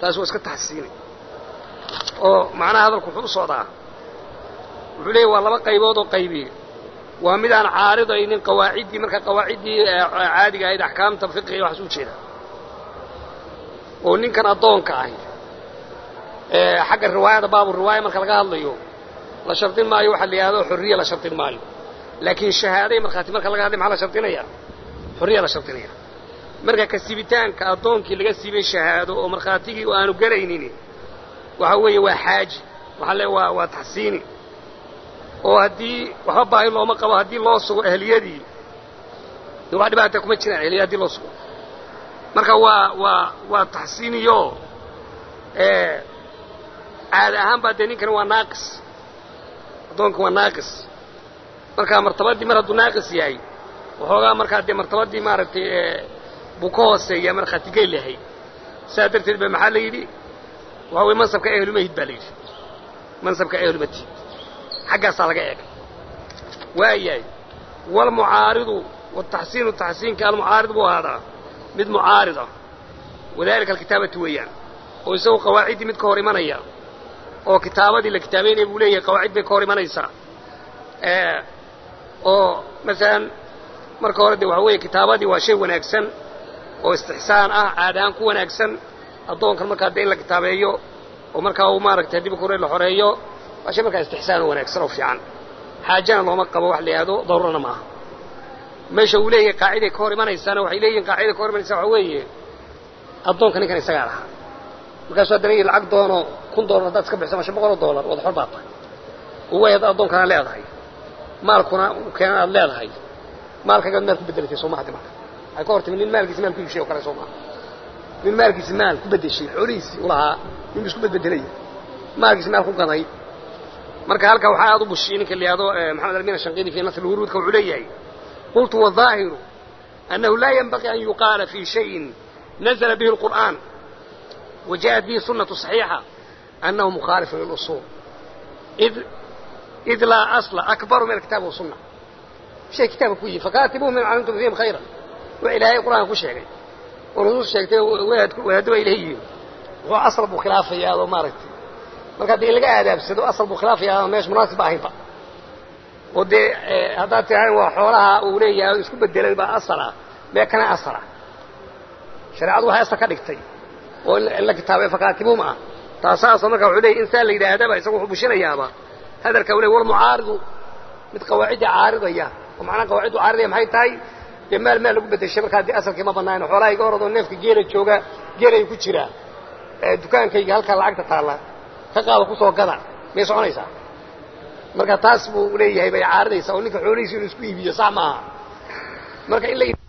taas waa iska taxsiinay oo macnaha hadalku wuxuu u socdaa wuxuu leeyahy waa laba qaybood oo qaybi waa mid aan caaridaynin qawaaciddii marka qawaaciddii caadiga ahayd axkaamta fiqiga waxaas u jeeda oo ninkan addoonka ahi xagga riwaayada baabu riwaaya marka laga hadlayo la shardin maayo waxa la yidhahdo xorriya la shardin maayo laakiin shahaaday markhaati marka laga hadlay maxaa la shardinaya xorriya la shardinaya marka kasibitaanka addoonkii laga siibay shahaado oo markhaatigii aanu gelaynin waxa weeye waa xaaji waxaa le waa waa taxsiini oo haddii waxba baahi looma qabo haddii loo sugo ehliyadii de wax dhibaata kuma jiraan ehliya hadii loo sugo marka waa waa waa taxsiiniyo caada ahaan baa dee ninkani waa naaqis addoonka waa naaqis marka martabadii mar hadduu naaqis yahay waxoogaa markaa dee martabadii maaragtay buu ka hooseeya markhaatigey lahay saa darteed ba maxaa la yidhi waxa weye mansabka ehlumahid baa la yidhi mansabka ehlumahid xaggaasaa laga eegay waayahay walmucaaridu wataxsiinu taxsiinka almucaarid buu ahaadaa mid mucaarid ah wadalika alkitaabati weeyaan oo isagu qawaaciddii mid ka hor imanaya oo kitaabadii la kitaabaynaya buu leeyahay qawaacid bay ka hor imanaysaa oo masalan marka hore de waxa weeye kitaabadii waa shay wanaagsan oo istixsaan ah caad ahaan ku wanaagsan addoonkan markaa dee in la kitaabeeyo oo markaa uu maaragtay dib kore la xoreeyo waa shay markaa istixsaan oo wanaagsan oo fiican xaajana looma qabo wax la yidhahdo daruurana ma aha meesha uu leeyahay qaaciday ka hor imanaysaana waxay leeyihin qaaciday ka hor imanaysa waxa weeye addoonka ninkan isagaa lahaa markaasuu haddana yii lacag doono kun doolar haddaad iska bixisa ma shan boqol oo doolar wada xor baa tahay oo way hadda addoonkana leedahay maalkuna keenan aad leedahay maalkagaad maal ku bedelatay soo mahadi marka waxay ka hor timi nin maalkiisa maal ku iibshay oo kale soo maha nin maalkiisa maal ku bedeshay xoolihiisii u lahaa ninbu isku bedbedelaya maalkiisa maal ku gaday marka halkaa waxaa aad u bushiyey ninka la yihahdo maxamed almin ashanqidi fi nasr lwuruudka wuxuu leeyahay qultu wالظaahiru أنه لا ينبغي أن يقال في شيء نزل به القرآن وجاءت به سنة صحيحة أنه مخالف للأصول إذ, إذ لا أصل أكبر من الكتاب والسنة شيء كتاب كوي فكاتبوه من علمتم فيهم خيرا وإلهي القرآن كو شيء ونصوص شيء ويهدوا إليه هو أصل بخلافة يا هذا ماركتي marka dee laga aadaabsado asal buu khilaafaya meesha munaasib ahaynba oo dee haddaad tirahan waa xoolaha uu leeyahay isku bedelay baa asala mee kana asala shareecadu waxay asal ka dhigtay oo in la kitaabay fakaatibuum ah taasaasoo marka wuxuu leeyay insaan la yidhaahdaba isagu wuxuu bushinayaaba hadalka uu leey walmucaaridu mid qawaacidda caaridaya oo macnaha qawaaciddu caaridaya maxay tahay dee maal maal lagu bedeshay markaa dee asalkii ma banaano xoolaha iga horadoo neefka geela jooga geelay ku jiraa dukaankayga halkaa lacagta taalla ka qaado kusoo gada may soconaysaa marka taas buu leeyahay bay caaridaysaa oo ninka xoolihiisi inuu isku iibiyo sax maaha marka in la